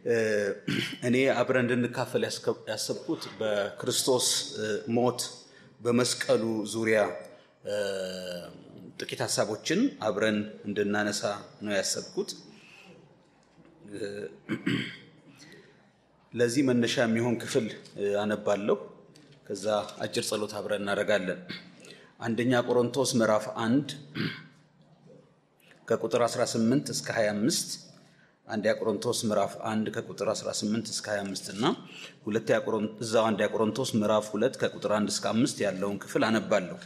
እኔ አብረን እንድንካፈል ያሰብኩት በክርስቶስ ሞት በመስቀሉ ዙሪያ ጥቂት ሀሳቦችን አብረን እንድናነሳ ነው ያሰብኩት። ለዚህ መነሻ የሚሆን ክፍል አነባለሁ። ከዛ አጭር ጸሎት አብረን እናደርጋለን። አንደኛ ቆሮንቶስ ምዕራፍ አንድ ከቁጥር 18 እስከ 25 አንደኛ ቆሮንቶስ ምዕራፍ 1 ከቁጥር 18 እስከ 25 እና ሁለተኛ ቆሮንቶስ እዛው አንደኛ ቆሮንቶስ ምዕራፍ 2 ከቁጥር 1 እስከ 5 ያለውን ክፍል አነባለሁ።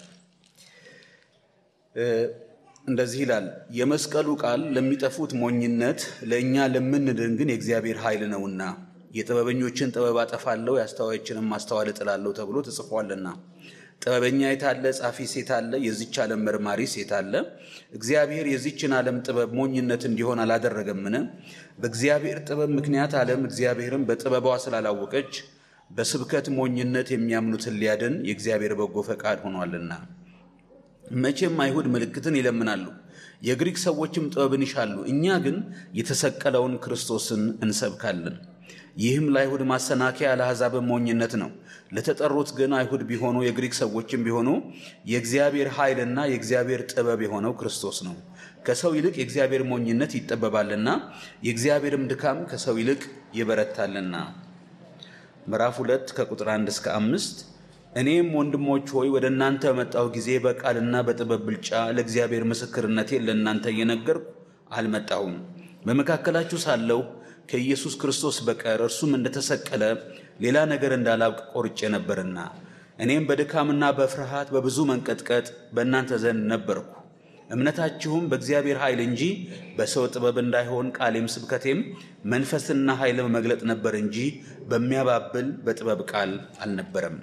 እንደዚህ ይላል። የመስቀሉ ቃል ለሚጠፉት ሞኝነት፣ ለእኛ ለምንድን ግን የእግዚአብሔር ኃይል ነውና። የጥበበኞችን ጥበብ አጠፋለሁ፣ የአስተዋዮችንም ማስተዋል እጥላለሁ ተብሎ ተጽፏልና። ጥበበኛ የታለ? ጻፊ ሴት አለ? የዚች ዓለም መርማሪ ሴት አለ? እግዚአብሔር የዚችን ዓለም ጥበብ ሞኝነት እንዲሆን አላደረገምን? በእግዚአብሔር ጥበብ ምክንያት ዓለም እግዚአብሔርን በጥበቧ ስላላወቀች በስብከት ሞኝነት የሚያምኑትን ሊያድን የእግዚአብሔር በጎ ፈቃድ ሆኗልና። መቼም አይሁድ ምልክትን ይለምናሉ፣ የግሪክ ሰዎችም ጥበብን ይሻሉ። እኛ ግን የተሰቀለውን ክርስቶስን እንሰብካለን። ይህም ለአይሁድ ማሰናከያ ለአሕዛብም ሞኝነት ነው። ለተጠሩት ግን አይሁድ ቢሆኑ የግሪክ ሰዎችም ቢሆኑ የእግዚአብሔር ኃይልና የእግዚአብሔር ጥበብ የሆነው ክርስቶስ ነው። ከሰው ይልቅ የእግዚአብሔር ሞኝነት ይጠበባልና የእግዚአብሔርም ድካም ከሰው ይልቅ ይበረታልና። ምዕራፍ ሁለት ከቁጥር አንድ እስከ አምስት እኔም ወንድሞች ሆይ ወደ እናንተ በመጣሁ ጊዜ በቃልና በጥበብ ብልጫ ለእግዚአብሔር ምስክርነቴን ለእናንተ እየነገርኩ አልመጣሁም። በመካከላችሁ ሳለሁ ከኢየሱስ ክርስቶስ በቀር እርሱም እንደተሰቀለ ሌላ ነገር እንዳላውቅ ቆርጬ ነበርና እኔም በድካምና በፍርሃት በብዙ መንቀጥቀጥ በእናንተ ዘንድ ነበርኩ። እምነታችሁም በእግዚአብሔር ኃይል እንጂ በሰው ጥበብ እንዳይሆን ቃሌም ስብከቴም መንፈስና ኃይል መግለጥ ነበር እንጂ በሚያባብል በጥበብ ቃል አልነበረም።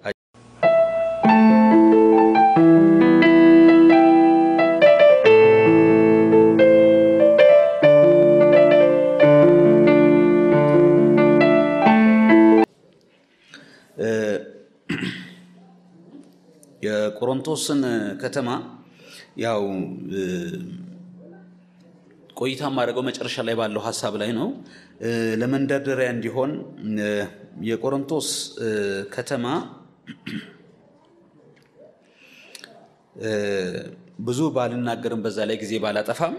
የቆሮንቶስን ከተማ ያው ቆይታ የማደርገው መጨረሻ ላይ ባለው ሀሳብ ላይ ነው። ለመንደርደሪያ እንዲሆን የቆሮንቶስ ከተማ ብዙ ባልናገርም በዛ ላይ ጊዜ ባላጠፋም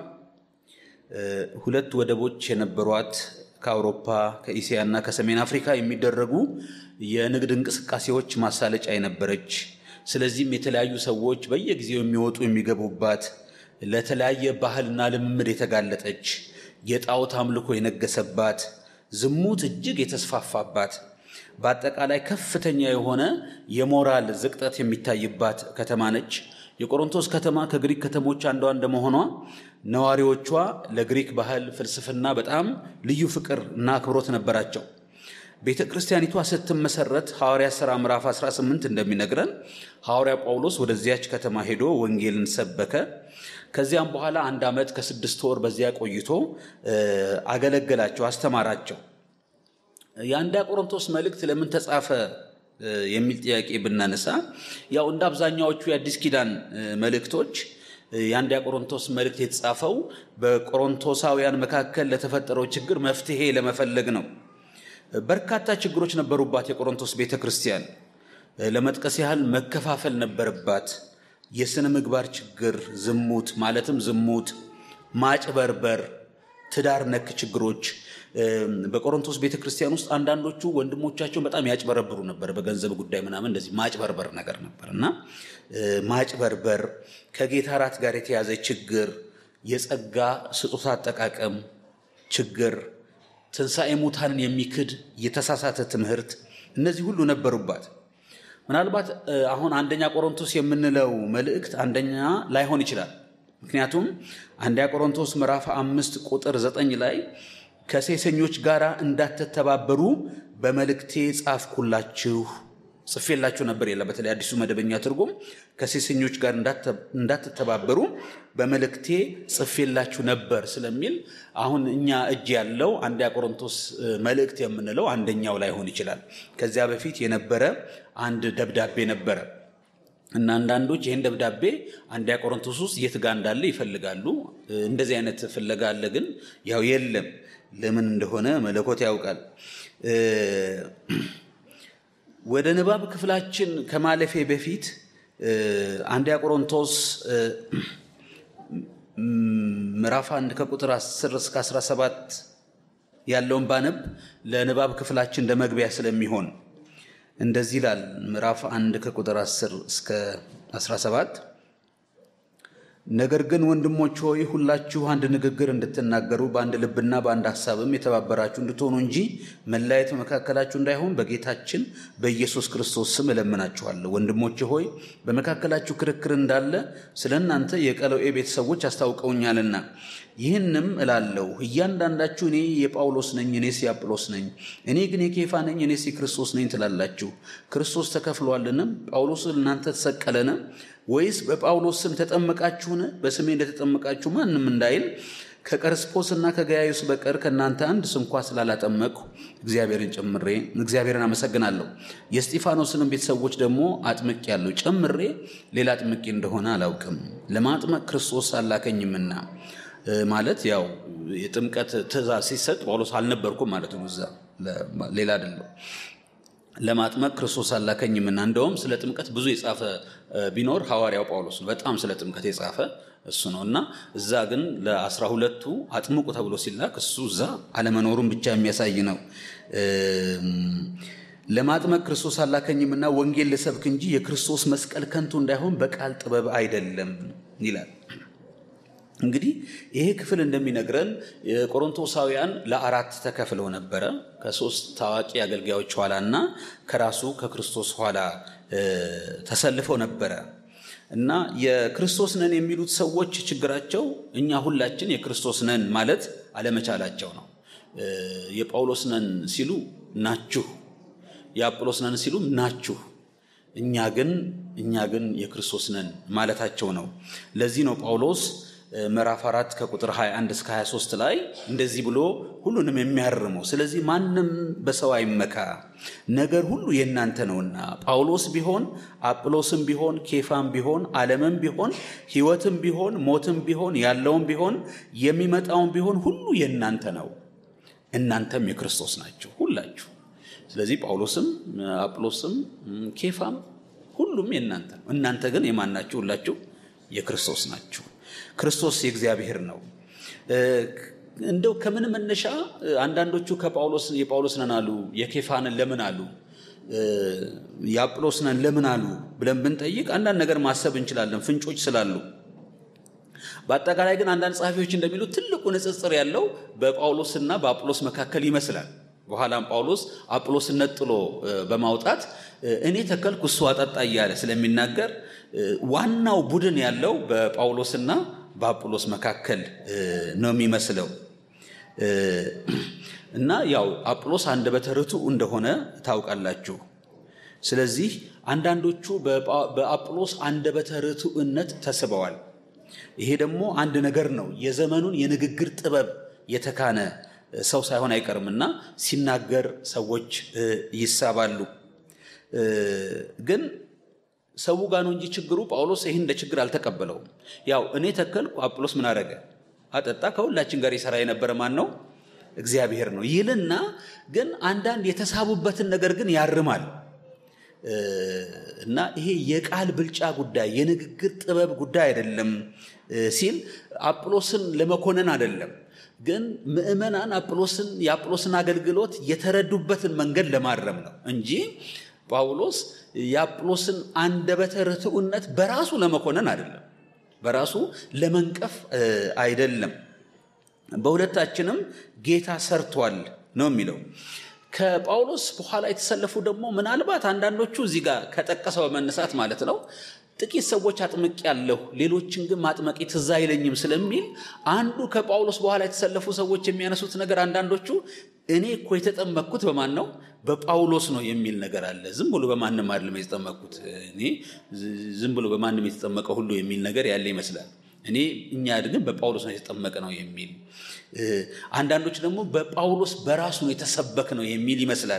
ሁለት ወደቦች የነበሯት ከአውሮፓ ከኢሲያ እና ከሰሜን አፍሪካ የሚደረጉ የንግድ እንቅስቃሴዎች ማሳለጫ የነበረች ስለዚህም የተለያዩ ሰዎች በየጊዜው የሚወጡ የሚገቡባት ለተለያየ ባህልና ልምምድ የተጋለጠች የጣዖት አምልኮ የነገሰባት ዝሙት እጅግ የተስፋፋባት በአጠቃላይ ከፍተኛ የሆነ የሞራል ዝቅጠት የሚታይባት ከተማ ነች። የቆሮንቶስ ከተማ ከግሪክ ከተሞች አንዷ እንደመሆኗ ነዋሪዎቿ ለግሪክ ባህል፣ ፍልስፍና በጣም ልዩ ፍቅር እና አክብሮት ነበራቸው። ቤተ ክርስቲያኒቷ ስትመሰረት ሐዋርያ ሥራ ምዕራፍ 18 እንደሚነግረን ሐዋርያ ጳውሎስ ወደዚያች ከተማ ሄዶ ወንጌልን ሰበከ። ከዚያም በኋላ አንድ ዓመት ከስድስት ወር በዚያ ቆይቶ አገለገላቸው፣ አስተማራቸው። የአንዳ ቆሮንቶስ መልእክት ለምን ተጻፈ የሚል ጥያቄ ብናነሳ ያው እንደ አብዛኛዎቹ የአዲስ ኪዳን መልእክቶች የአንዳ ቆሮንቶስ መልእክት የተጻፈው በቆሮንቶሳውያን መካከል ለተፈጠረው ችግር መፍትሄ ለመፈለግ ነው። በርካታ ችግሮች ነበሩባት የቆሮንቶስ ቤተ ክርስቲያን። ለመጥቀስ ያህል መከፋፈል ነበረባት። የሥነ ምግባር ችግር፣ ዝሙት ማለትም ዝሙት፣ ማጭበርበር፣ ትዳር ነክ ችግሮች በቆሮንቶስ ቤተ ክርስቲያን ውስጥ አንዳንዶቹ ወንድሞቻቸውን በጣም ያጭበረብሩ ነበር። በገንዘብ ጉዳይ ምናምን እንደዚህ ማጭበርበር ነገር ነበር እና ማጭበርበር፣ ከጌታ እራት ጋር የተያዘ ችግር፣ የጸጋ ስጦታ አጠቃቀም ችግር ትንሣኤ ሙታንን የሚክድ የተሳሳተ ትምህርት፣ እነዚህ ሁሉ ነበሩባት። ምናልባት አሁን አንደኛ ቆሮንቶስ የምንለው መልእክት አንደኛ ላይሆን ይችላል። ምክንያቱም አንደኛ ቆሮንቶስ ምዕራፍ አምስት ቁጥር ዘጠኝ ላይ ከሴሰኞች ጋር እንዳትተባበሩ በመልእክቴ ጻፍኩላችሁ ጽፌላችሁ ነበር የለ በተለይ አዲሱ መደበኛ ትርጉም ከሴሰኞች ጋር እንዳትተባበሩ በመልእክቴ ጽፌላችሁ ነበር ስለሚል አሁን እኛ እጅ ያለው አንደኛ ቆሮንቶስ መልእክት የምንለው አንደኛው ላይሆን ይችላል። ከዚያ በፊት የነበረ አንድ ደብዳቤ ነበረ እና አንዳንዶች ይህን ደብዳቤ አንደኛ ቆሮንቶስ ውስጥ የት ጋር እንዳለ ይፈልጋሉ። እንደዚህ አይነት ፍለጋ አለ፣ ግን ያው የለም። ለምን እንደሆነ መለኮት ያውቃል። ወደ ንባብ ክፍላችን ከማለፌ በፊት አንደኛ ቆሮንቶስ ምዕራፍ 1 ከቁጥር 10 እስከ 17 ያለውን ባነብ ለንባብ ክፍላችን እንደ መግቢያ ስለሚሆን እንደዚህ ይላል። ምዕራፍ 1 ከቁጥር 10 እስከ 17 ነገር ግን ወንድሞች ሆይ ሁላችሁ አንድ ንግግር እንድትናገሩ በአንድ ልብና በአንድ ሐሳብም የተባበራችሁ እንድትሆኑ እንጂ መለያየት በመካከላችሁ እንዳይሆን በጌታችን በኢየሱስ ክርስቶስ ስም እለምናችኋለሁ። ወንድሞች ሆይ በመካከላችሁ ክርክር እንዳለ ስለ እናንተ የቀለኤ ቤተሰቦች አስታውቀውኛልና ይህንም እላለሁ፣ እያንዳንዳችሁ እኔ የጳውሎስ ነኝ፣ እኔስ የአጵሎስ ነኝ፣ እኔ ግን የኬፋ ነኝ፣ እኔስ የክርስቶስ ነኝ ትላላችሁ። ክርስቶስ ተከፍሏልን? ጳውሎስ እናንተ ተሰቀለን? ወይስ በጳውሎስ ስም ተጠመቃችሁን? በስሜ እንደተጠመቃችሁ ማንም እንዳይል ከቀርስጶስና ከገያዩስ በቀር ከእናንተ አንድ ስንኳ ስላላጠመቅሁ እግዚአብሔርን ጨምሬ እግዚአብሔርን አመሰግናለሁ። የስጢፋኖስንም ቤተሰቦች ደግሞ አጥምቄ ያለው ጨምሬ ሌላ አጥምቄ እንደሆነ አላውቅም። ለማጥመቅ ክርስቶስ አላከኝምና ማለት ያው የጥምቀት ትእዛዝ ሲሰጥ ጳውሎስ አልነበርኩም ማለት ነው። እዛ ሌላ አይደለም። ለማጥመቅ ክርስቶስ አላከኝምና እንደውም ስለ ጥምቀት ብዙ የጻፈ ቢኖር ሐዋርያው ጳውሎስ ነው። በጣም ስለ ጥምቀት የጻፈ እሱ ነው እና እዛ ግን ለአስራ ሁለቱ አጥምቁ ተብሎ ሲላክ እሱ እዛ አለመኖሩን ብቻ የሚያሳይ ነው። ለማጥመቅ ክርስቶስ አላከኝምና ወንጌል ልሰብክ እንጂ የክርስቶስ መስቀል ከንቱ እንዳይሆን በቃል ጥበብ አይደለም ይላል። እንግዲህ ይሄ ክፍል እንደሚነግረን የቆሮንቶሳውያን ለአራት ተከፍለው ነበረ። ከሶስት ታዋቂ አገልጋዮች ኋላና ከራሱ ከክርስቶስ ኋላ ተሰልፈው ነበረ እና የክርስቶስ ነን የሚሉት ሰዎች ችግራቸው እኛ ሁላችን የክርስቶስ ነን ማለት አለመቻላቸው ነው። የጳውሎስ ነን ሲሉ ናችሁ፣ የአጵሎስ ነን ሲሉ ናችሁ እኛ ግን እኛ ግን የክርስቶስ ነን ማለታቸው ነው። ለዚህ ነው ጳውሎስ ምዕራፍ አራት ከቁጥር 21 እስከ 23 ላይ እንደዚህ ብሎ ሁሉንም የሚያርመው። ስለዚህ ማንም በሰው አይመካ፣ ነገር ሁሉ የእናንተ ነውና፣ ጳውሎስ ቢሆን አጵሎስም ቢሆን ኬፋም ቢሆን ዓለምም ቢሆን ሕይወትም ቢሆን ሞትም ቢሆን ያለውም ቢሆን የሚመጣውም ቢሆን ሁሉ የእናንተ ነው፣ እናንተም የክርስቶስ ናችሁ ሁላችሁ። ስለዚህ ጳውሎስም አጵሎስም ኬፋም ሁሉም የእናንተ ነው። እናንተ ግን የማን ናችሁ? ሁላችሁ የክርስቶስ ናችሁ። ክርስቶስ የእግዚአብሔር ነው። እንደው ከምን መነሻ አንዳንዶቹ ከጳውሎስ የጳውሎስ ነን አሉ፣ የኬፋንን ለምን አሉ፣ የአጵሎስ ነን ለምን አሉ ብለን ብንጠይቅ አንዳንድ ነገር ማሰብ እንችላለን፣ ፍንጮች ስላሉ። በአጠቃላይ ግን አንዳንድ ጸሐፊዎች እንደሚሉት ትልቁ ንጽጽር ያለው በጳውሎስና በአጵሎስ መካከል ይመስላል። በኋላም ጳውሎስ አጵሎስን ነጥሎ በማውጣት እኔ ተከልኩ እሱ አጠጣ እያለ ስለሚናገር ዋናው ቡድን ያለው በጳውሎስና በአጵሎስ መካከል ነው የሚመስለው እና ያው አጵሎስ አንደበተ ርቱዕ እንደሆነ ታውቃላችሁ። ስለዚህ አንዳንዶቹ በአጵሎስ አንደበተ ርቱዕነት ተስበዋል። ይሄ ደግሞ አንድ ነገር ነው። የዘመኑን የንግግር ጥበብ የተካነ ሰው ሳይሆን አይቀርምና ሲናገር ሰዎች ይሳባሉ። ግን ሰው ጋር ነው እንጂ ችግሩ። ጳውሎስ ይህን እንደ ችግር አልተቀበለውም። ያው እኔ ተከልኩ፣ አጵሎስ ምን አደረገ? አጠጣ። ከሁላችን ጋር የሰራ የነበረ ማን ነው? እግዚአብሔር ነው ይልና ግን አንዳንድ የተሳቡበትን ነገር ግን ያርማል እና ይሄ የቃል ብልጫ ጉዳይ የንግግር ጥበብ ጉዳይ አይደለም ሲል አጵሎስን ለመኮነን አይደለም ግን ምእመናን አጵሎስን የአጵሎስን አገልግሎት የተረዱበትን መንገድ ለማረም ነው እንጂ ጳውሎስ የአጵሎስን አንደበተ ርቱዕነት በራሱ ለመኮነን አይደለም፣ በራሱ ለመንቀፍ አይደለም። በሁለታችንም ጌታ ሰርቷል ነው የሚለው። ከጳውሎስ በኋላ የተሰለፉ ደግሞ ምናልባት አንዳንዶቹ እዚህ ጋር ከጠቀሰው በመነሳት ማለት ነው ጥቂት ሰዎች አጥምቅ ያለሁ ሌሎችን ግን ማጥመቄ ትዝ አይለኝም ስለሚል አንዱ ከጳውሎስ በኋላ የተሰለፉ ሰዎች የሚያነሱት ነገር አንዳንዶቹ እኔ እኮ የተጠመቅኩት በማን ነው? በጳውሎስ ነው የሚል ነገር አለ። ዝም ብሎ በማንም አይደለም የተጠመቅኩት እኔ ዝም ብሎ በማንም የተጠመቀ ሁሉ የሚል ነገር ያለ ይመስላል። እኔ እኛ ግን በጳውሎስ ነው የተጠመቀ ነው የሚል አንዳንዶች ደግሞ በጳውሎስ በራሱ ነው የተሰበክ ነው የሚል ይመስላል።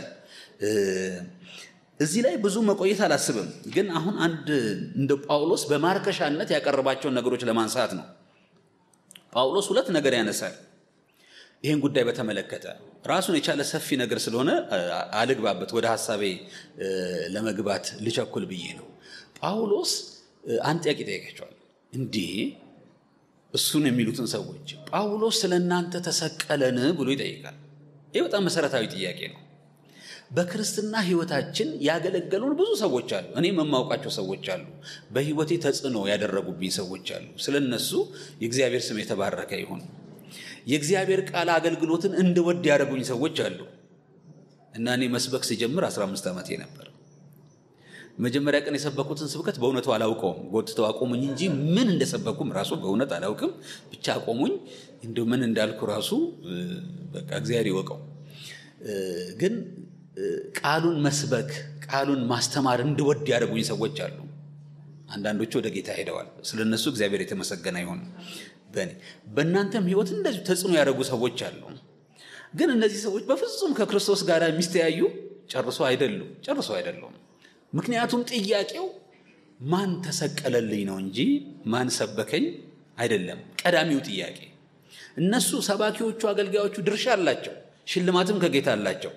እዚህ ላይ ብዙ መቆየት አላስብም። ግን አሁን አንድ እንደ ጳውሎስ በማርከሻነት ያቀረባቸውን ነገሮች ለማንሳት ነው። ጳውሎስ ሁለት ነገር ያነሳል። ይህን ጉዳይ በተመለከተ ራሱን የቻለ ሰፊ ነገር ስለሆነ አልግባበት፣ ወደ ሀሳቤ ለመግባት ልቸኩል ብዬ ነው። ጳውሎስ አንድ ጥያቄ ጠይቃቸዋል። እንዲህ እሱን የሚሉትን ሰዎች ጳውሎስ ስለ እናንተ ተሰቀለን ብሎ ይጠይቃል። ይህ በጣም መሰረታዊ ጥያቄ ነው። በክርስትና ህይወታችን ያገለገሉን ብዙ ሰዎች አሉ። እኔም የማውቃቸው ሰዎች አሉ። በህይወቴ ተጽዕኖ ያደረጉብኝ ሰዎች አሉ። ስለ እነሱ የእግዚአብሔር ስም የተባረከ ይሁን። የእግዚአብሔር ቃል አገልግሎትን እንድወድ ያደረጉኝ ሰዎች አሉ እና እኔ መስበክ ሲጀምር 15 ዓመቴ ነበር። መጀመሪያ ቀን የሰበኩትን ስብከት በእውነቱ አላውቀውም። ጎትተው አቆሙኝ እንጂ ምን እንደሰበኩም ራሱ በእውነት አላውቅም። ብቻ አቆሙኝ። እንዲ ምን እንዳልኩ ራሱ በቃ እግዚአብሔር ይወቀው። ግን ቃሉን መስበክ ቃሉን ማስተማር እንድወድ ያደረጉኝ ሰዎች አሉ። አንዳንዶቹ ወደ ጌታ ሄደዋል። ስለ እነሱ እግዚአብሔር የተመሰገነ ይሁን። በእኔ በእናንተም ህይወት እንደዚሁ ተጽዕኖ ያደረጉ ሰዎች አሉ። ግን እነዚህ ሰዎች በፍጹም ከክርስቶስ ጋር የሚስተያዩ ጨርሶ አይደሉም፣ ጨርሶ አይደሉም። ምክንያቱም ጥያቄው ማን ተሰቀለልኝ ነው እንጂ ማን ሰበከኝ አይደለም። ቀዳሚው ጥያቄ እነሱ ሰባኪዎቹ፣ አገልጋዮቹ ድርሻ አላቸው፣ ሽልማትም ከጌታ አላቸው።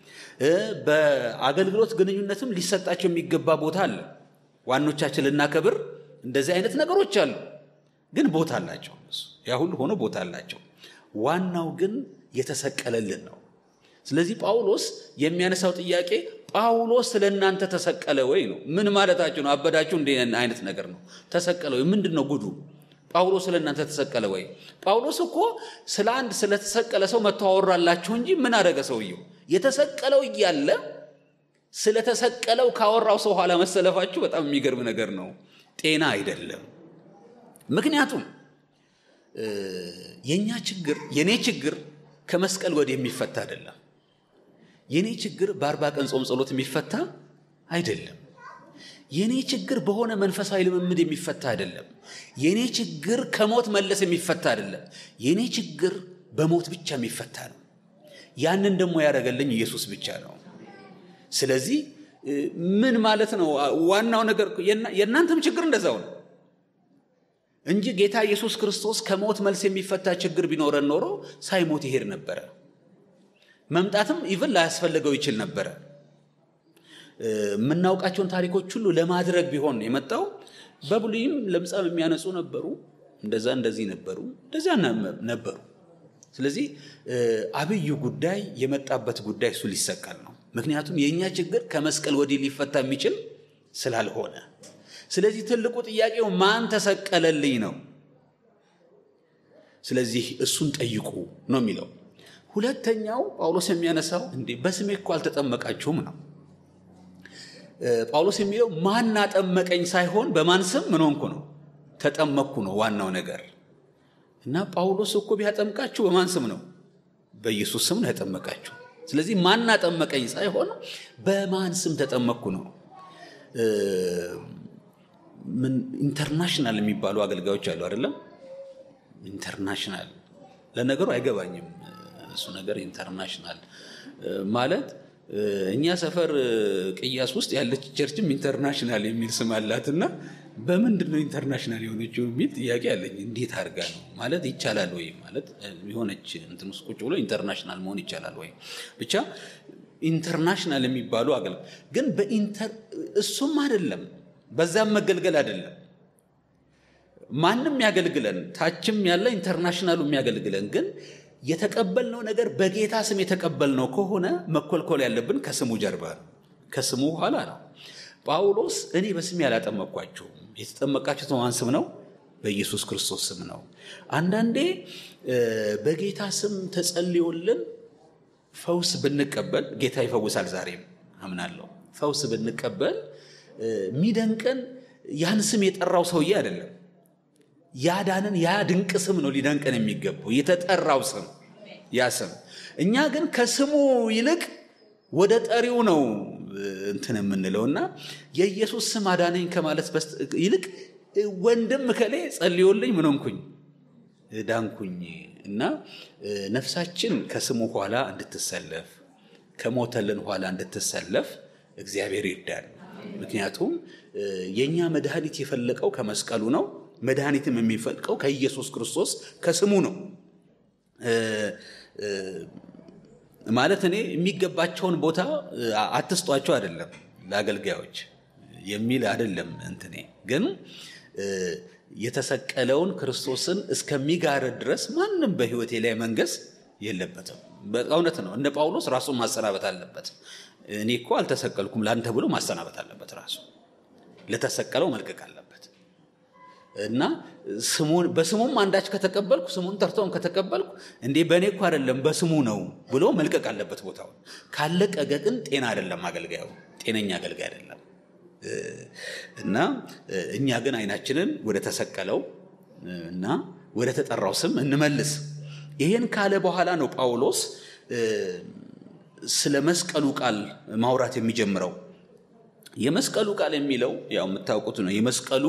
በአገልግሎት ግንኙነትም ሊሰጣቸው የሚገባ ቦታ አለ። ዋኖቻችን ልናከብር እንደዚህ አይነት ነገሮች አሉ። ግን ቦታ አላቸው። ያ ሁሉ ሆኖ ቦታ አላቸው። ዋናው ግን የተሰቀለልን ነው። ስለዚህ ጳውሎስ የሚያነሳው ጥያቄ ጳውሎስ ስለ እናንተ ተሰቀለ ወይ ነው። ምን ማለታችሁ ነው? አበዳችሁ እንደ አይነት ነገር ነው። ተሰቀለ ወይ ምንድን ነው ጉዱ? ጳውሎስ ስለ እናንተ ተሰቀለ ወይ? ጳውሎስ እኮ ስለ አንድ ስለተሰቀለ ሰው መጥቶ አወራላችሁ እንጂ ምን አደረገ ሰውየው? የተሰቀለው እያለ ስለተሰቀለው ካወራው ሰው ኋላ መሰለፋችሁ በጣም የሚገርም ነገር ነው። ጤና አይደለም። ምክንያቱም የእኛ ችግር የእኔ ችግር ከመስቀል ወዲህ የሚፈታ አይደለም። የእኔ ችግር በአርባ ቀን ጾም ጸሎት የሚፈታ አይደለም። የእኔ ችግር በሆነ መንፈሳዊ ልምምድ የሚፈታ አይደለም። የእኔ ችግር ከሞት መለስ የሚፈታ አይደለም። የእኔ ችግር በሞት ብቻ የሚፈታ ነው። ያንን ደግሞ ያደረገልኝ ኢየሱስ ብቻ ነው። ስለዚህ ምን ማለት ነው? ዋናው ነገር የእናንተም ችግር እንደዛው ነው እንጂ ጌታ ኢየሱስ ክርስቶስ ከሞት መልስ የሚፈታ ችግር ቢኖረን ኖሮ ሳይሞት ይሄድ ነበረ። መምጣትም ኢቭን ላያስፈልገው ይችል ነበረ። የምናውቃቸውን ታሪኮች ሁሉ ለማድረግ ቢሆን የመጣው በብሉይም ለምጻም የሚያነጹ ነበሩ፣ እንደዛ እንደዚህ ነበሩ፣ እንደዚያ ነበሩ። ስለዚህ አብዩ ጉዳይ የመጣበት ጉዳይ እሱ ሊሰቀል ነው። ምክንያቱም የእኛ ችግር ከመስቀል ወዲህ ሊፈታ የሚችል ስላልሆነ ስለዚህ ትልቁ ጥያቄው ማን ተሰቀለልኝ ነው። ስለዚህ እሱን ጠይቁ ነው የሚለው። ሁለተኛው ጳውሎስ የሚያነሳው እንዴ በስሜ እኮ አልተጠመቃችሁም ነው። ጳውሎስ የሚለው ማን አጠመቀኝ ሳይሆን በማን ስም ምን ሆንኩ ነው፣ ተጠመቅኩ ነው ዋናው ነገር። እና ጳውሎስ እኮ ቢያጠምቃችሁ በማን ስም ነው? በኢየሱስ ስም ነው ያጠመቃችሁ። ስለዚህ ማን አጠመቀኝ ሳይሆን በማን ስም ተጠመቅኩ ነው። ምን ኢንተርናሽናል የሚባሉ አገልጋዮች አሉ አይደለም? ኢንተርናሽናል ለነገሩ አይገባኝም እሱ ነገር ኢንተርናሽናል ማለት እኛ ሰፈር ቅያስ ውስጥ ያለች ቸርችም ኢንተርናሽናል የሚል ስም አላትና በምንድን ነው ኢንተርናሽናል የሆነችው የሚል ጥያቄ አለኝ። እንዴት አድርጋ ነው ማለት ይቻላል ወይ ማለት የሆነች እንትን ውስጥ ቁጭ ብሎ ኢንተርናሽናል መሆን ይቻላል ወይ? ብቻ ኢንተርናሽናል የሚባሉ አገል ግን በኢንተር እሱም አይደለም በዛም መገልገል አይደለም። ማንም ያገልግለን፣ ታችም ያለ ኢንተርናሽናሉ የሚያገልግለን ግን የተቀበልነው ነገር በጌታ ስም የተቀበልነው ከሆነ መኮልኮል ያለብን ከስሙ ጀርባ ነው፣ ከስሙ ኋላ ነው። ጳውሎስ እኔ በስሜ ያላጠመቅኳችሁም የተጠመቃችሁት በማን ስም ነው? በኢየሱስ ክርስቶስ ስም ነው። አንዳንዴ በጌታ ስም ተጸልዮልን ፈውስ ብንቀበል ጌታ ይፈውሳል። ዛሬም አምናለሁ። ፈውስ ብንቀበል የሚደንቀን ያን ስም የጠራው ሰውዬ አይደለም። ያዳንን ያ ድንቅ ስም ነው ሊደንቀን የሚገባው የተጠራው ስም ያ ስም። እኛ ግን ከስሙ ይልቅ ወደ ጠሪው ነው እንትን የምንለው እና የኢየሱስ ስም አዳነኝ ከማለት ይልቅ ወንድም ከሌ ጸልዮልኝ ምን ሆንኩኝ ዳንኩኝ እና ነፍሳችን ከስሙ ኋላ እንድትሰለፍ ከሞተልን ኋላ እንድትሰለፍ እግዚአብሔር ይርዳል። ምክንያቱም የእኛ መድኃኒት የፈለቀው ከመስቀሉ ነው። መድኃኒትም የሚፈልቀው ከኢየሱስ ክርስቶስ ከስሙ ነው። ማለት እኔ የሚገባቸውን ቦታ አትስጧቸው አይደለም ለአገልጋዮች የሚል አይደለም። እንትኔ ግን የተሰቀለውን ክርስቶስን እስከሚጋርድ ድረስ ማንም በሕይወቴ ላይ መንገስ የለበትም። እውነት ነው። እንደ ጳውሎስ ራሱን ማሰናበት አለበት። እኔ እኮ አልተሰቀልኩም ለአንተ ብሎ ማሰናበት አለበት። ራሱ ለተሰቀለው መልቀቅ አለበት እና በስሙም አንዳች ከተቀበልኩ ስሙን ጠርተውም ከተቀበልኩ እንዴ በእኔ እኮ አይደለም በስሙ ነው ብሎ መልቀቅ አለበት ቦታውን። ካለቀቀ ግን ጤና አይደለም አገልጋዩ፣ ጤነኛ አገልጋይ አይደለም። እና እኛ ግን አይናችንን ወደ ተሰቀለው እና ወደ ተጠራው ስም እንመልስ። ይሄን ካለ በኋላ ነው ጳውሎስ ስለ መስቀሉ ቃል ማውራት የሚጀምረው። የመስቀሉ ቃል የሚለው ያው የምታውቁት ነው። የመስቀሉ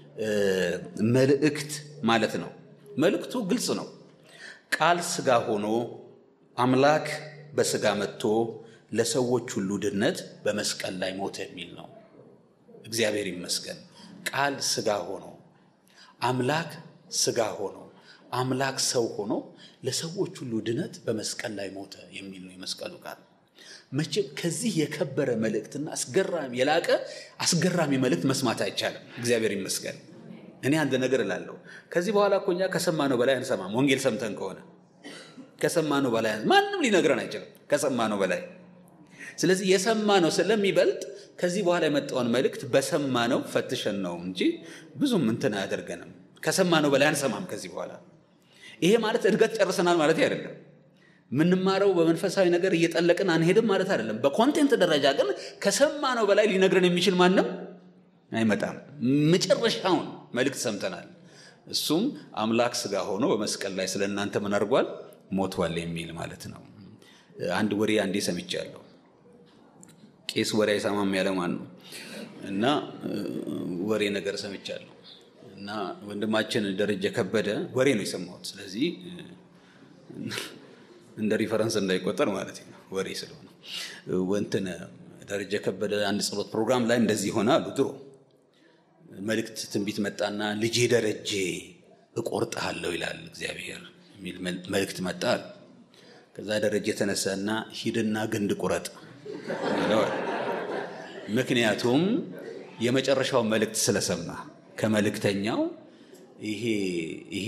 መልእክት ማለት ነው። መልእክቱ ግልጽ ነው። ቃል ስጋ ሆኖ አምላክ በስጋ መጥቶ ለሰዎች ሁሉ ድነት በመስቀል ላይ ሞተ የሚል ነው። እግዚአብሔር ይመስገን። ቃል ስጋ ሆኖ አምላክ ስጋ ሆኖ አምላክ ሰው ሆኖ ለሰዎች ሁሉ ድነት በመስቀል ላይ ሞተ የሚል ነው የመስቀሉ ቃል። መቼም ከዚህ የከበረ መልእክትና አስገራሚ የላቀ አስገራሚ መልእክት መስማት አይቻልም። እግዚአብሔር ይመስገን። እኔ አንድ ነገር እላለሁ። ከዚህ በኋላ እኮ እኛ ከሰማነው በላይ አንሰማም። ወንጌል ሰምተን ከሆነ ከሰማነው በላይ ማንም ሊነግረን አይችልም። ከሰማነው በላይ ስለዚህ የሰማነው ስለሚበልጥ ከዚህ በኋላ የመጣውን መልእክት በሰማነው ፈትሸን ነው እንጂ ብዙም እንትን አያደርገንም። ከሰማነው በላይ አንሰማም ከዚህ በኋላ። ይሄ ማለት እድገት ጨርሰናል ማለት አይደለም። የምንማረው በመንፈሳዊ ነገር እየጠለቅን አንሄድም ማለት አይደለም። በኮንቴንት ደረጃ ግን ከሰማነው በላይ ሊነግረን የሚችል ማንም አይመጣም። መጨረሻውን መልእክት ሰምተናል። እሱም አምላክ ስጋ ሆኖ በመስቀል ላይ ስለ እናንተ ምን አድርጓል? ሞቷል የሚል ማለት ነው። አንድ ወሬ አንዴ ሰምቻለሁ። ቄስ ወሬ አይሰማም ያለ ማን ነው? እና ወሬ ነገር ሰምቻለሁ እና ወንድማችን ደረጀ ከበደ ወሬ ነው የሰማሁት። ስለዚህ እንደ ሪፈረንስ እንዳይቆጠር ማለት ነው ወሬ ስለሆነ ወንትን ደረጀ ከበደ አንድ ጸሎት ፕሮግራም ላይ እንደዚህ ሆነ አሉ። ድሮ መልእክት ትንቢት መጣና ልጄ ደረጀ እቆርጥሃለሁ ይላል እግዚአብሔር የሚል መልእክት መጣ አሉ። ከዛ ደረጀ የተነሳና ሂድና ግንድ ቁረጥ ይለዋል። ምክንያቱም የመጨረሻውን መልእክት ስለሰማ ከመልእክተኛው ይሄ ይሄ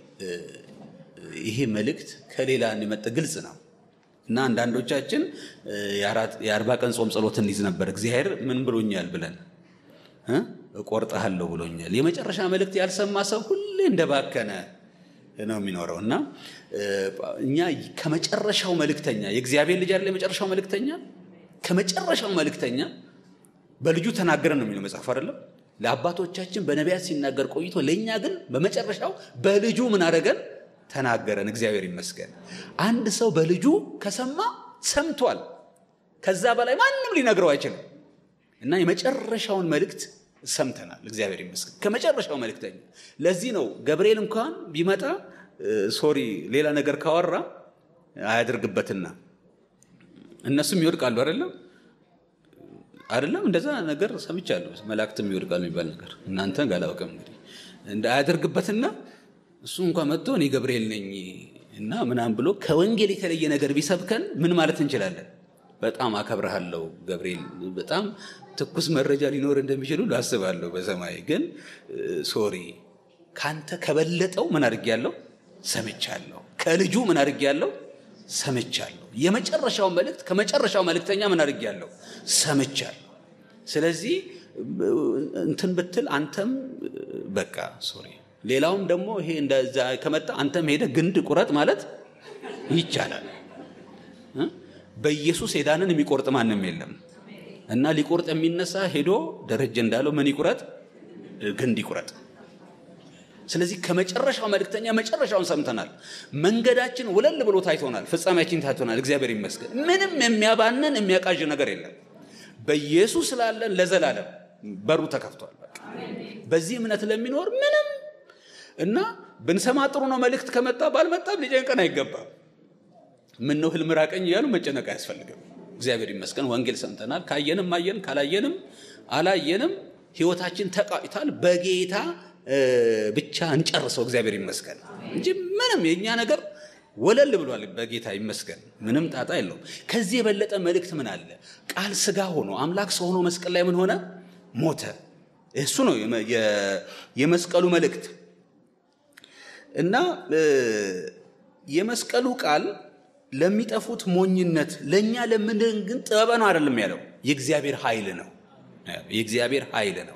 ይሄ መልእክት ከሌላ የመጣ ግልጽ ነው እና አንዳንዶቻችን የአርባ ቀን ጾም ጸሎት እንይዝ ነበር። እግዚአብሔር ምን ብሎኛል ብለን እቆርጥሃለሁ ብሎኛል። የመጨረሻ መልእክት ያልሰማ ሰው ሁሌ እንደባከነ ነው የሚኖረው እና እኛ ከመጨረሻው መልእክተኛ የእግዚአብሔር ልጅ አይደለ የመጨረሻው መልእክተኛ ከመጨረሻው መልእክተኛ በልጁ ተናገረን ነው የሚለው መጽሐፍ አይደለም። ለአባቶቻችን በነቢያት ሲናገር ቆይቶ ለእኛ ግን በመጨረሻው በልጁ ምን አደረገን? ተናገረን። እግዚአብሔር ይመስገን። አንድ ሰው በልጁ ከሰማ ሰምቷል። ከዛ በላይ ማንም ሊነግረው አይችልም እና የመጨረሻውን መልእክት ሰምተናል። እግዚአብሔር ይመስገን ከመጨረሻው መልእክተኛ። ለዚህ ነው ገብርኤል እንኳን ቢመጣ ሶሪ ሌላ ነገር ካወራ አያደርግበትና እነሱም ይወድቃሉ። አይደለም አይደለም፣ እንደዛ ነገር ሰምቻለሁ። መላእክትም ይወድቃሉ የሚባል ነገር እናንተ ጋላውቅም እንግዲህ እንደ አያደርግበትና እሱ እንኳን መጥቶ እኔ ገብርኤል ነኝ እና ምናምን ብሎ ከወንጌል የተለየ ነገር ቢሰብከን ምን ማለት እንችላለን? በጣም አከብረሃለሁ ገብርኤል፣ በጣም ትኩስ መረጃ ሊኖር እንደሚችል ሁሉ አስባለሁ። በሰማይ ግን ሶሪ ካንተ ከበለጠው ምን አድርጌያለሁ? ሰምቻለሁ። ከልጁ ምን አድርጌያለሁ? ሰምቻለሁ። የመጨረሻው መልእክት ከመጨረሻው መልእክተኛ ምን አድርጌያለሁ? ሰምቻለሁ። ስለዚህ እንትን ብትል አንተም በቃ ሶሪ ሌላውም ደግሞ ይሄ እንደዛ ከመጣ አንተም ሄደ ግንድ ቁረጥ ማለት ይቻላል። በኢየሱስ ሄዳንን የሚቆርጥ ማንም የለም እና ሊቆርጥ የሚነሳ ሄዶ ደረጀ እንዳለው ምን ይቁረጥ? ግንድ ይቁረጥ። ስለዚህ ከመጨረሻው መልእክተኛ መጨረሻውን ሰምተናል። መንገዳችን ወለል ብሎ ታይቶናል። ፍጻሜያችን ታይቶናል። እግዚአብሔር ይመስገን። ምንም የሚያባንን የሚያቃዥ ነገር የለም። በኢየሱስ ስላለን ለዘላለም በሩ ተከፍቷል። በቃ በዚህ እምነት ለሚኖር ምንም እና ብንሰማ ጥሩ ነው። መልእክት ከመጣ ባልመጣም ሊጨንቀን አይገባም። ምን ነው ህልም ራቀኝ እያሉ መጨነቅ አያስፈልግም። እግዚአብሔር ይመስገን ወንጌል ሰምተናል። ካየንም አየን፣ ካላየንም አላየንም። ህይወታችን ተቃይቷል። በጌታ ብቻ እንጨርሰው። እግዚአብሔር ይመስገን እንጂ ምንም የእኛ ነገር ወለል ብሏል። በጌታ ይመስገን፣ ምንም ጣጣ የለውም። ከዚህ የበለጠ መልእክት ምን አለ? ቃል ስጋ ሆኖ አምላክ ሰው ሆኖ መስቀል ላይ ምን ሆነ? ሞተ። እሱ ነው የመስቀሉ መልእክት እና የመስቀሉ ቃል ለሚጠፉት ሞኝነት፣ ለእኛ ለምንድን ግን ጥበብ ነው አይደለም ያለው፣ የእግዚአብሔር ኃይል ነው። የእግዚአብሔር ኃይል ነው።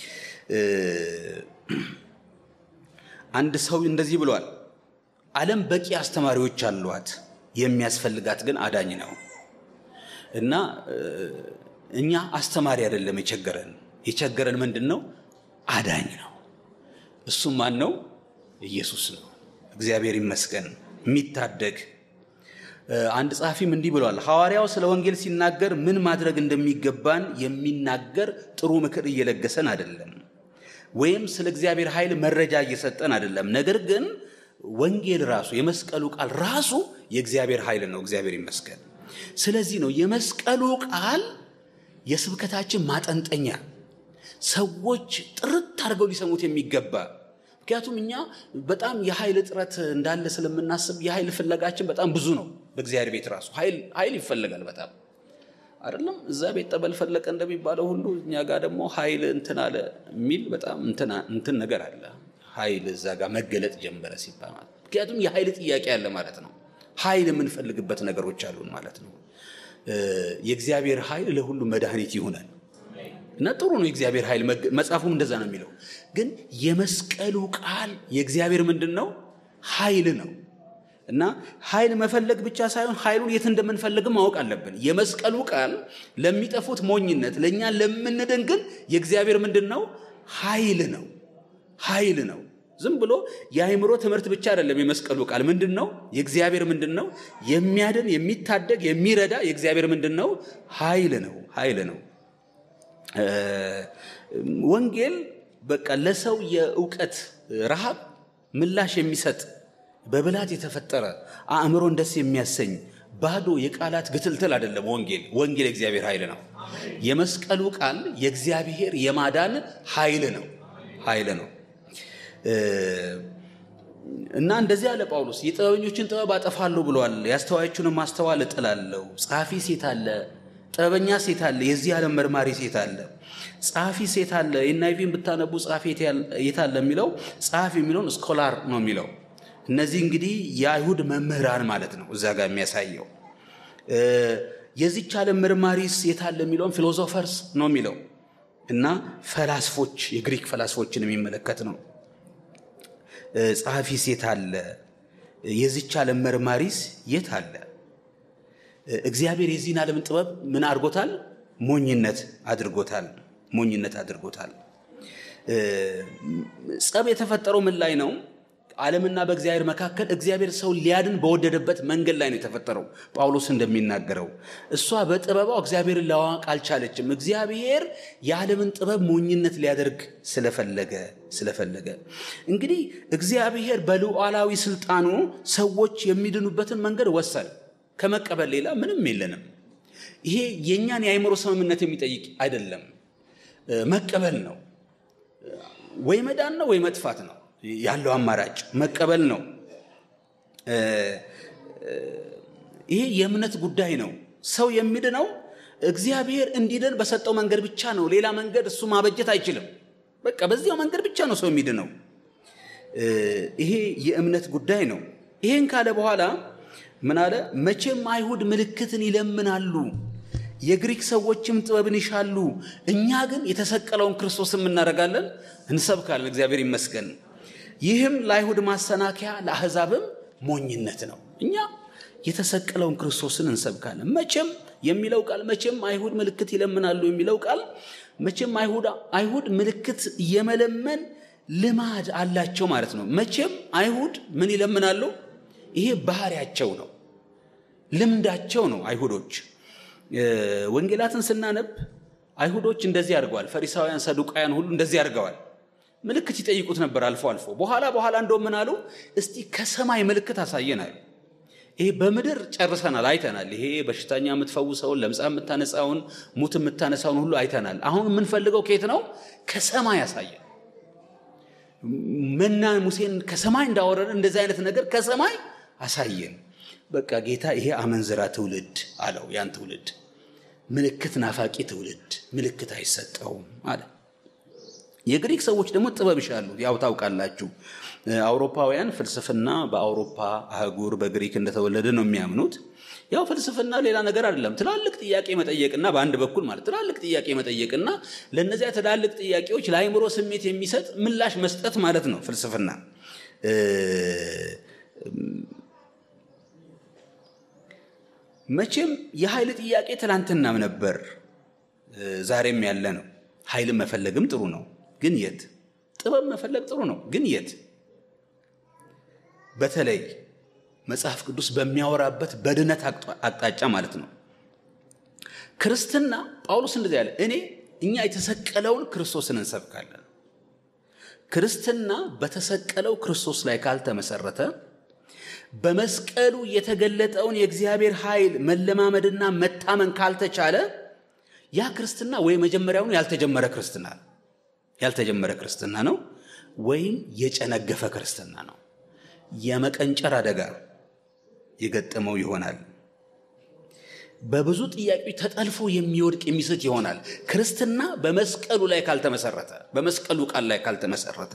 አንድ ሰው እንደዚህ ብሏል፣ ዓለም በቂ አስተማሪዎች አሏት፣ የሚያስፈልጋት ግን አዳኝ ነው። እና እኛ አስተማሪ አይደለም የቸገረን፣ የቸገረን ምንድን ነው? አዳኝ ነው። እሱም ማን ነው? ኢየሱስ ነው። እግዚአብሔር ይመስገን የሚታደግ አንድ ጸሐፊም እንዲህ ብሏል። ሐዋርያው ስለ ወንጌል ሲናገር ምን ማድረግ እንደሚገባን የሚናገር ጥሩ ምክር እየለገሰን አይደለም፣ ወይም ስለ እግዚአብሔር ኃይል መረጃ እየሰጠን አይደለም። ነገር ግን ወንጌል ራሱ የመስቀሉ ቃል ራሱ የእግዚአብሔር ኃይል ነው። እግዚአብሔር ይመስገን። ስለዚህ ነው የመስቀሉ ቃል የስብከታችን ማጠንጠኛ፣ ሰዎች ጥርት አድርገው ሊሰሙት የሚገባ ምክንያቱም እኛ በጣም የኃይል እጥረት እንዳለ ስለምናስብ የኃይል ፍለጋችን በጣም ብዙ ነው። በእግዚአብሔር ቤት ራሱ ኃይል ይፈልጋል በጣም አይደለም። እዛ ቤት ጠበል ፈለቀ እንደሚባለው ሁሉ እኛ ጋር ደግሞ ኃይል እንትን አለ የሚል በጣም እንትን ነገር አለ። ኃይል እዛ ጋር መገለጥ ጀመረ ሲባል ማለት ምክንያቱም የኃይል ጥያቄ አለ ማለት ነው። ኃይል የምንፈልግበት ነገሮች አሉን ማለት ነው። የእግዚአብሔር ኃይል ለሁሉ መድኃኒት ይሆናል። እና ጥሩ ነው የእግዚአብሔር ኃይል መጽሐፉም እንደዛ ነው የሚለው። ግን የመስቀሉ ቃል የእግዚአብሔር ምንድን ነው? ኃይል ነው። እና ኃይል መፈለግ ብቻ ሳይሆን ኃይሉን የት እንደምንፈልግም ማወቅ አለብን። የመስቀሉ ቃል ለሚጠፉት ሞኝነት፣ ለእኛ ለምንድን ግን የእግዚአብሔር ምንድን ነው? ኃይል ነው። ኃይል ነው። ዝም ብሎ የአእምሮ ትምህርት ብቻ አይደለም። የመስቀሉ ቃል ምንድን ነው? የእግዚአብሔር ምንድን ነው? የሚያድን የሚታደግ የሚረዳ የእግዚአብሔር ምንድን ነው? ኃይል ነው። ኃይል ነው። ወንጌል በቃ ለሰው የእውቀት ረሃብ ምላሽ የሚሰጥ በብላት የተፈጠረ አእምሮን ደስ የሚያሰኝ ባዶ የቃላት ግትልትል አይደለም። ወንጌል ወንጌል የእግዚአብሔር ኃይል ነው። የመስቀሉ ቃል የእግዚአብሔር የማዳን ኃይል ነው ኃይል ነው እና እንደዚህ አለ ጳውሎስ የጥበበኞችን ጥበብ አጠፋለሁ ብሏል። የአስተዋዮቹንም ማስተዋል እጥላለሁ። ጸሐፊ ሴት አለ ጥበበኛ ሴት አለ። የዚህ ዓለም መርማሪ ሴት አለ። ጸሐፊ ሴት አለ። የናይቪን ብታነቡ ጸሐፊ የት አለ የሚለው ጸሐፊ የሚለውን ስኮላር ነው የሚለው። እነዚህ እንግዲህ የአይሁድ መምህራን ማለት ነው እዛ ጋር የሚያሳየው። የዚች ዓለም መርማሪስ የት አለ የሚለውን ፊሎዞፈርስ ነው የሚለው እና ፈላስፎች የግሪክ ፈላስፎችን የሚመለከት ነው። ጸሐፊ ሴት አለ። የዚች ዓለም መርማሪስ የት አለ? እግዚአብሔር የዚህን ዓለም ጥበብ ምን አድርጎታል? ሞኝነት አድርጎታል። ሞኝነት አድርጎታል። ጸብ የተፈጠረው ምን ላይ ነው? ዓለምና በእግዚአብሔር መካከል እግዚአብሔር ሰው ሊያድን በወደደበት መንገድ ላይ ነው የተፈጠረው። ጳውሎስ እንደሚናገረው እሷ በጥበቧ እግዚአብሔርን ለማወቅ አልቻለችም። እግዚአብሔር የዓለምን ጥበብ ሞኝነት ሊያደርግ ስለፈለገ ስለፈለገ እንግዲህ እግዚአብሔር በሉዓላዊ ስልጣኑ ሰዎች የሚድኑበትን መንገድ ወሰን ከመቀበል ሌላ ምንም የለንም። ይሄ የእኛን የአእምሮ ስምምነት የሚጠይቅ አይደለም። መቀበል ነው። ወይ መዳን ነው ወይ መጥፋት ነው ያለው አማራጭ መቀበል ነው። ይሄ የእምነት ጉዳይ ነው። ሰው የሚድነው እግዚአብሔር እንዲድን በሰጠው መንገድ ብቻ ነው። ሌላ መንገድ እሱ ማበጀት አይችልም። በቃ በዚያው መንገድ ብቻ ነው ሰው የሚድነው። ይሄ የእምነት ጉዳይ ነው። ይሄን ካለ በኋላ ምን አለ? መቼም አይሁድ ምልክትን ይለምናሉ፣ የግሪክ ሰዎችም ጥበብን ይሻሉ። እኛ ግን የተሰቀለውን ክርስቶስን እናደርጋለን፣ እንሰብካለን። እግዚአብሔር ይመስገን። ይህም ለአይሁድ ማሰናከያ ለአሕዛብም ሞኝነት ነው። እኛ የተሰቀለውን ክርስቶስን እንሰብካለን። መቼም የሚለው ቃል መቼም አይሁድ ምልክት ይለምናሉ የሚለው ቃል መቼም አይሁድ ምልክት የመለመን ልማድ አላቸው ማለት ነው። መቼም አይሁድ ምን ይለምናሉ? ይሄ ባህሪያቸው ነው፣ ልምዳቸው ነው። አይሁዶች ወንጌላትን ስናነብ አይሁዶች እንደዚህ አድርገዋል። ፈሪሳውያን፣ ሰዱቃውያን ሁሉ እንደዚህ አድርገዋል። ምልክት ይጠይቁት ነበር አልፎ አልፎ። በኋላ በኋላ እንደው ምን አሉ? እስቲ ከሰማይ ምልክት አሳየናል። ይሄ በምድር ጨርሰናል፣ አይተናል። ይሄ በሽተኛ የምትፈውሰውን፣ ለምጻ የምታነጻውን፣ ሙት የምታነሳውን ሁሉ አይተናል። አሁን የምንፈልገው ከየት ነው? ከሰማይ ያሳየን። መና ሙሴን ከሰማይ እንዳወረደ እንደዚህ አይነት ነገር ከሰማይ አሳየን። በቃ ጌታ ይሄ አመንዝራ ትውልድ አለው። ያን ትውልድ ምልክት ናፋቂ ትውልድ ምልክት አይሰጠውም አለ። የግሪክ ሰዎች ደግሞ ጥበብ ይሻሉ። ያው ታውቃላችሁ፣ አውሮፓውያን ፍልስፍና በአውሮፓ አህጉር በግሪክ እንደተወለደ ነው የሚያምኑት። ያው ፍልስፍና ሌላ ነገር አይደለም። ትላልቅ ጥያቄ መጠየቅና በአንድ በኩል ማለት ትላልቅ ጥያቄ መጠየቅና ለእነዚያ ትላልቅ ጥያቄዎች ለአይምሮ ስሜት የሚሰጥ ምላሽ መስጠት ማለት ነው ፍልስፍና። መቼም የኃይል ጥያቄ ትላንትናም ነበር፣ ዛሬም ያለ ነው። ኃይልን መፈለግም ጥሩ ነው፣ ግን የት? ጥበብ መፈለግ ጥሩ ነው፣ ግን የት? በተለይ መጽሐፍ ቅዱስ በሚያወራበት በድነት አቅጣጫ ማለት ነው። ክርስትና ጳውሎስ እንደዚህ ያለ እኔ እኛ የተሰቀለውን ክርስቶስን እንሰብካለን። ክርስትና በተሰቀለው ክርስቶስ ላይ ካልተመሰረተ በመስቀሉ የተገለጠውን የእግዚአብሔር ኃይል መለማመድና መታመን ካልተቻለ ያ ክርስትና ወይ መጀመሪያውኑ ያልተጀመረ ክርስትና ያልተጀመረ ክርስትና ነው፣ ወይም የጨነገፈ ክርስትና ነው። የመቀንጨር አደጋ የገጠመው ይሆናል። በብዙ ጥያቄዎች ተጠልፎ የሚወድቅ የሚስት ይሆናል። ክርስትና በመስቀሉ ላይ ካልተመሰረተ በመስቀሉ ቃል ላይ ካልተመሰረተ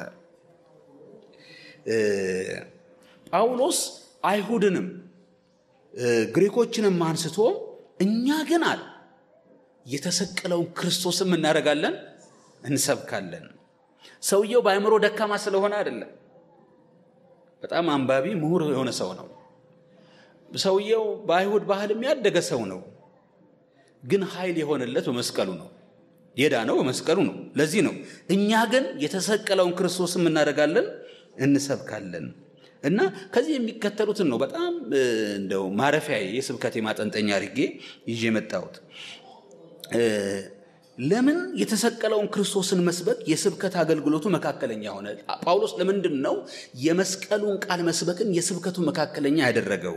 ጳውሎስ አይሁድንም ግሪኮችንም አንስቶ እኛ ግን አለ የተሰቀለውን ክርስቶስም እናደርጋለን እንሰብካለን። ሰውየው በአእምሮ ደካማ ስለሆነ አይደለም። በጣም አንባቢ ምሁር የሆነ ሰው ነው። ሰውየው በአይሁድ ባህል የሚያደገ ሰው ነው። ግን ኃይል የሆነለት በመስቀሉ ነው። የዳነው በመስቀሉ ነው። ለዚህ ነው እኛ ግን የተሰቀለውን ክርስቶስም እናደርጋለን እንሰብካለን። እና ከዚህ የሚከተሉትን ነው በጣም እንደው ማረፊያ የስብከቴ ማጠንጠኛ አድርጌ ይዤ የመጣሁት። ለምን የተሰቀለውን ክርስቶስን መስበክ የስብከት አገልግሎቱ መካከለኛ ሆነ? ጳውሎስ ለምንድን ነው የመስቀሉን ቃል መስበክን የስብከቱ መካከለኛ ያደረገው?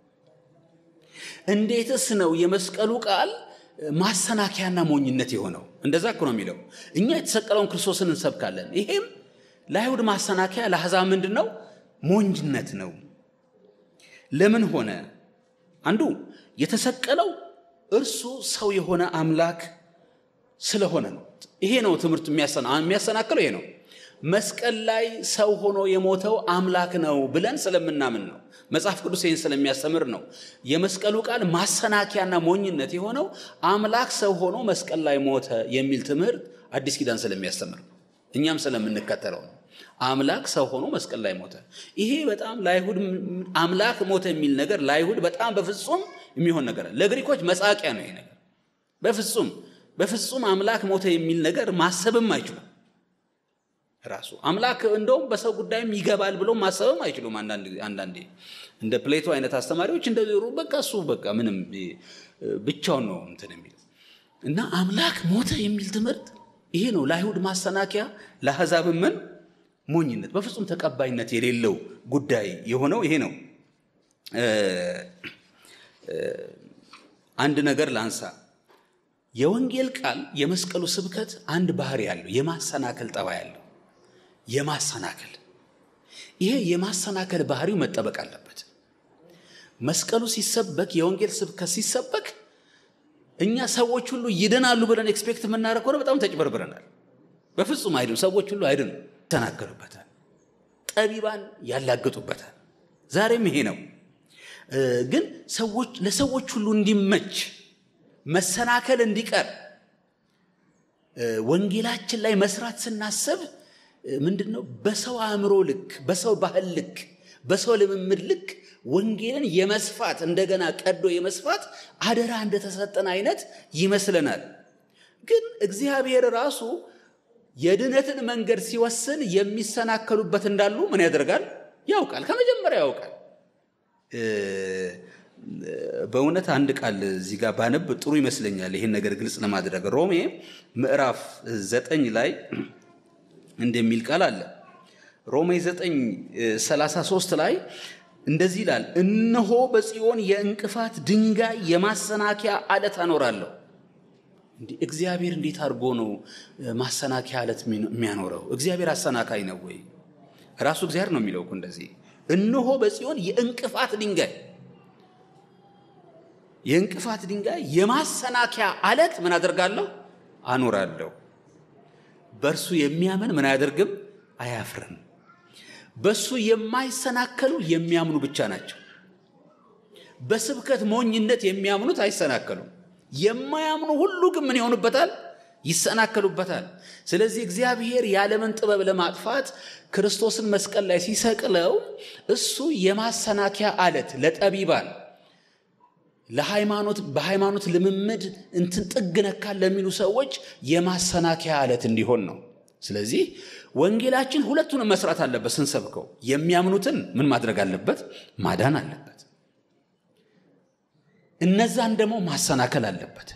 እንዴትስ ነው የመስቀሉ ቃል ማሰናከያና ሞኝነት የሆነው? እንደዛ እኮ ነው የሚለው። እኛ የተሰቀለውን ክርስቶስን እንሰብካለን። ይሄም ለአይሁድ ማሰናከያ፣ ለአሕዛብ ምንድን ነው? ሞኝነት ነው። ለምን ሆነ? አንዱ የተሰቀለው እርሱ ሰው የሆነ አምላክ ስለሆነ ነው። ይሄ ነው ትምህርት የሚያሰናክለው ይሄ ነው። መስቀል ላይ ሰው ሆኖ የሞተው አምላክ ነው ብለን ስለምናምን ነው። መጽሐፍ ቅዱስ ይህን ስለሚያስተምር ነው። የመስቀሉ ቃል ማሰናከያና ሞኝነት የሆነው አምላክ ሰው ሆኖ መስቀል ላይ ሞተ የሚል ትምህርት አዲስ ኪዳን ስለሚያስተምር ነው። እኛም ስለምንከተለው ነው። አምላክ ሰው ሆኖ መስቀል ላይ ሞተ። ይሄ በጣም ለአይሁድ አምላክ ሞተ የሚል ነገር ለአይሁድ በጣም በፍጹም የሚሆን ነገር፣ ለግሪኮች መጻቂያ ነው ይሄ ነገር። በፍጹም በፍጹም አምላክ ሞተ የሚል ነገር ማሰብም አይችሉም። ራሱ አምላክ እንደውም በሰው ጉዳይም ይገባል ብሎ ማሰብም አይችሉም። አንዳንዴ እንደ ፕሌቶ አይነት አስተማሪዎች እንደ በቃ እሱ በቃ ምንም ብቻውን ነው እንትን የሚል እና አምላክ ሞተ የሚል ትምህርት ይሄ ነው ለአይሁድ ማሰናከያ፣ ለአሕዛብ ምን ሞኝነት፣ በፍጹም ተቀባይነት የሌለው ጉዳይ የሆነው ይሄ ነው። አንድ ነገር ላንሳ። የወንጌል ቃል የመስቀሉ ስብከት አንድ ባህሪ ያለው የማሰናከል ጠባይ ያለው የማሰናከል ይሄ የማሰናከል ባህሪው መጠበቅ አለበት። መስቀሉ ሲሰበክ የወንጌል ስብከት ሲሰበክ እኛ ሰዎች ሁሉ ይድናሉ ብለን ኤክስፔክት የምናደርግ ከሆነ በጣም ተጭበርብረናል። በፍጹም አይድኑ። ሰዎች ሁሉ አይድኑ፣ ይተናገሩበታል፣ ጠቢባን ያላግጡበታል። ዛሬም ይሄ ነው። ግን ሰዎች ለሰዎች ሁሉ እንዲመች መሰናከል እንዲቀር ወንጌላችን ላይ መስራት ስናስብ ምንድን ነው በሰው አእምሮ ልክ፣ በሰው ባህል ልክ፣ በሰው ልምምድ ልክ ወንጌልን የመስፋት እንደገና ቀዶ የመስፋት አደራ እንደተሰጠን አይነት ይመስለናል። ግን እግዚአብሔር ራሱ የድነትን መንገድ ሲወስን የሚሰናከሉበት እንዳሉ ምን ያደርጋል? ያውቃል። ከመጀመሪያ ያውቃል። በእውነት አንድ ቃል እዚህ ጋር ባነብ ጥሩ ይመስለኛል፣ ይህን ነገር ግልጽ ለማድረግ ሮሜ ምዕራፍ ዘጠኝ ላይ እንደሚል ቃል አለ። ሮሜ 9 33 ላይ እንደዚህ ይላል፣ እነሆ በጽዮን የእንቅፋት ድንጋይ የማሰናከያ አለት አኖራለሁ። እግዚአብሔር እንዴት አድርጎ ነው ማሰናከያ አለት የሚያኖረው? እግዚአብሔር አሰናካይ ነው ወይ? ራሱ እግዚአብሔር ነው የሚለው እኮ እንደዚህ እነሆ በጽዮን የእንቅፋት ድንጋይ የእንቅፋት ድንጋይ የማሰናከያ አለት ምን አደርጋለሁ አኖራለሁ። በእርሱ የሚያምን ምን አያደርግም አያፍርም። በእሱ የማይሰናከሉ የሚያምኑ ብቻ ናቸው። በስብከት ሞኝነት የሚያምኑት አይሰናከሉም። የማያምኑ ሁሉ ግን ምን ይሆኑበታል? ይሰናከሉበታል። ስለዚህ እግዚአብሔር የዓለምን ጥበብ ለማጥፋት ክርስቶስን መስቀል ላይ ሲሰቅለው እሱ የማሰናከያ አለት ለጠቢባን ለሃይማኖት በሃይማኖት ልምምድ እንትን ጥግ ነካል ለሚሉ ሰዎች የማሰናከያ አለት እንዲሆን ነው። ስለዚህ ወንጌላችን ሁለቱንም መስራት አለበት። ስንሰብከው የሚያምኑትን ምን ማድረግ አለበት? ማዳን አለበት። እነዛን ደግሞ ማሰናከል አለበት።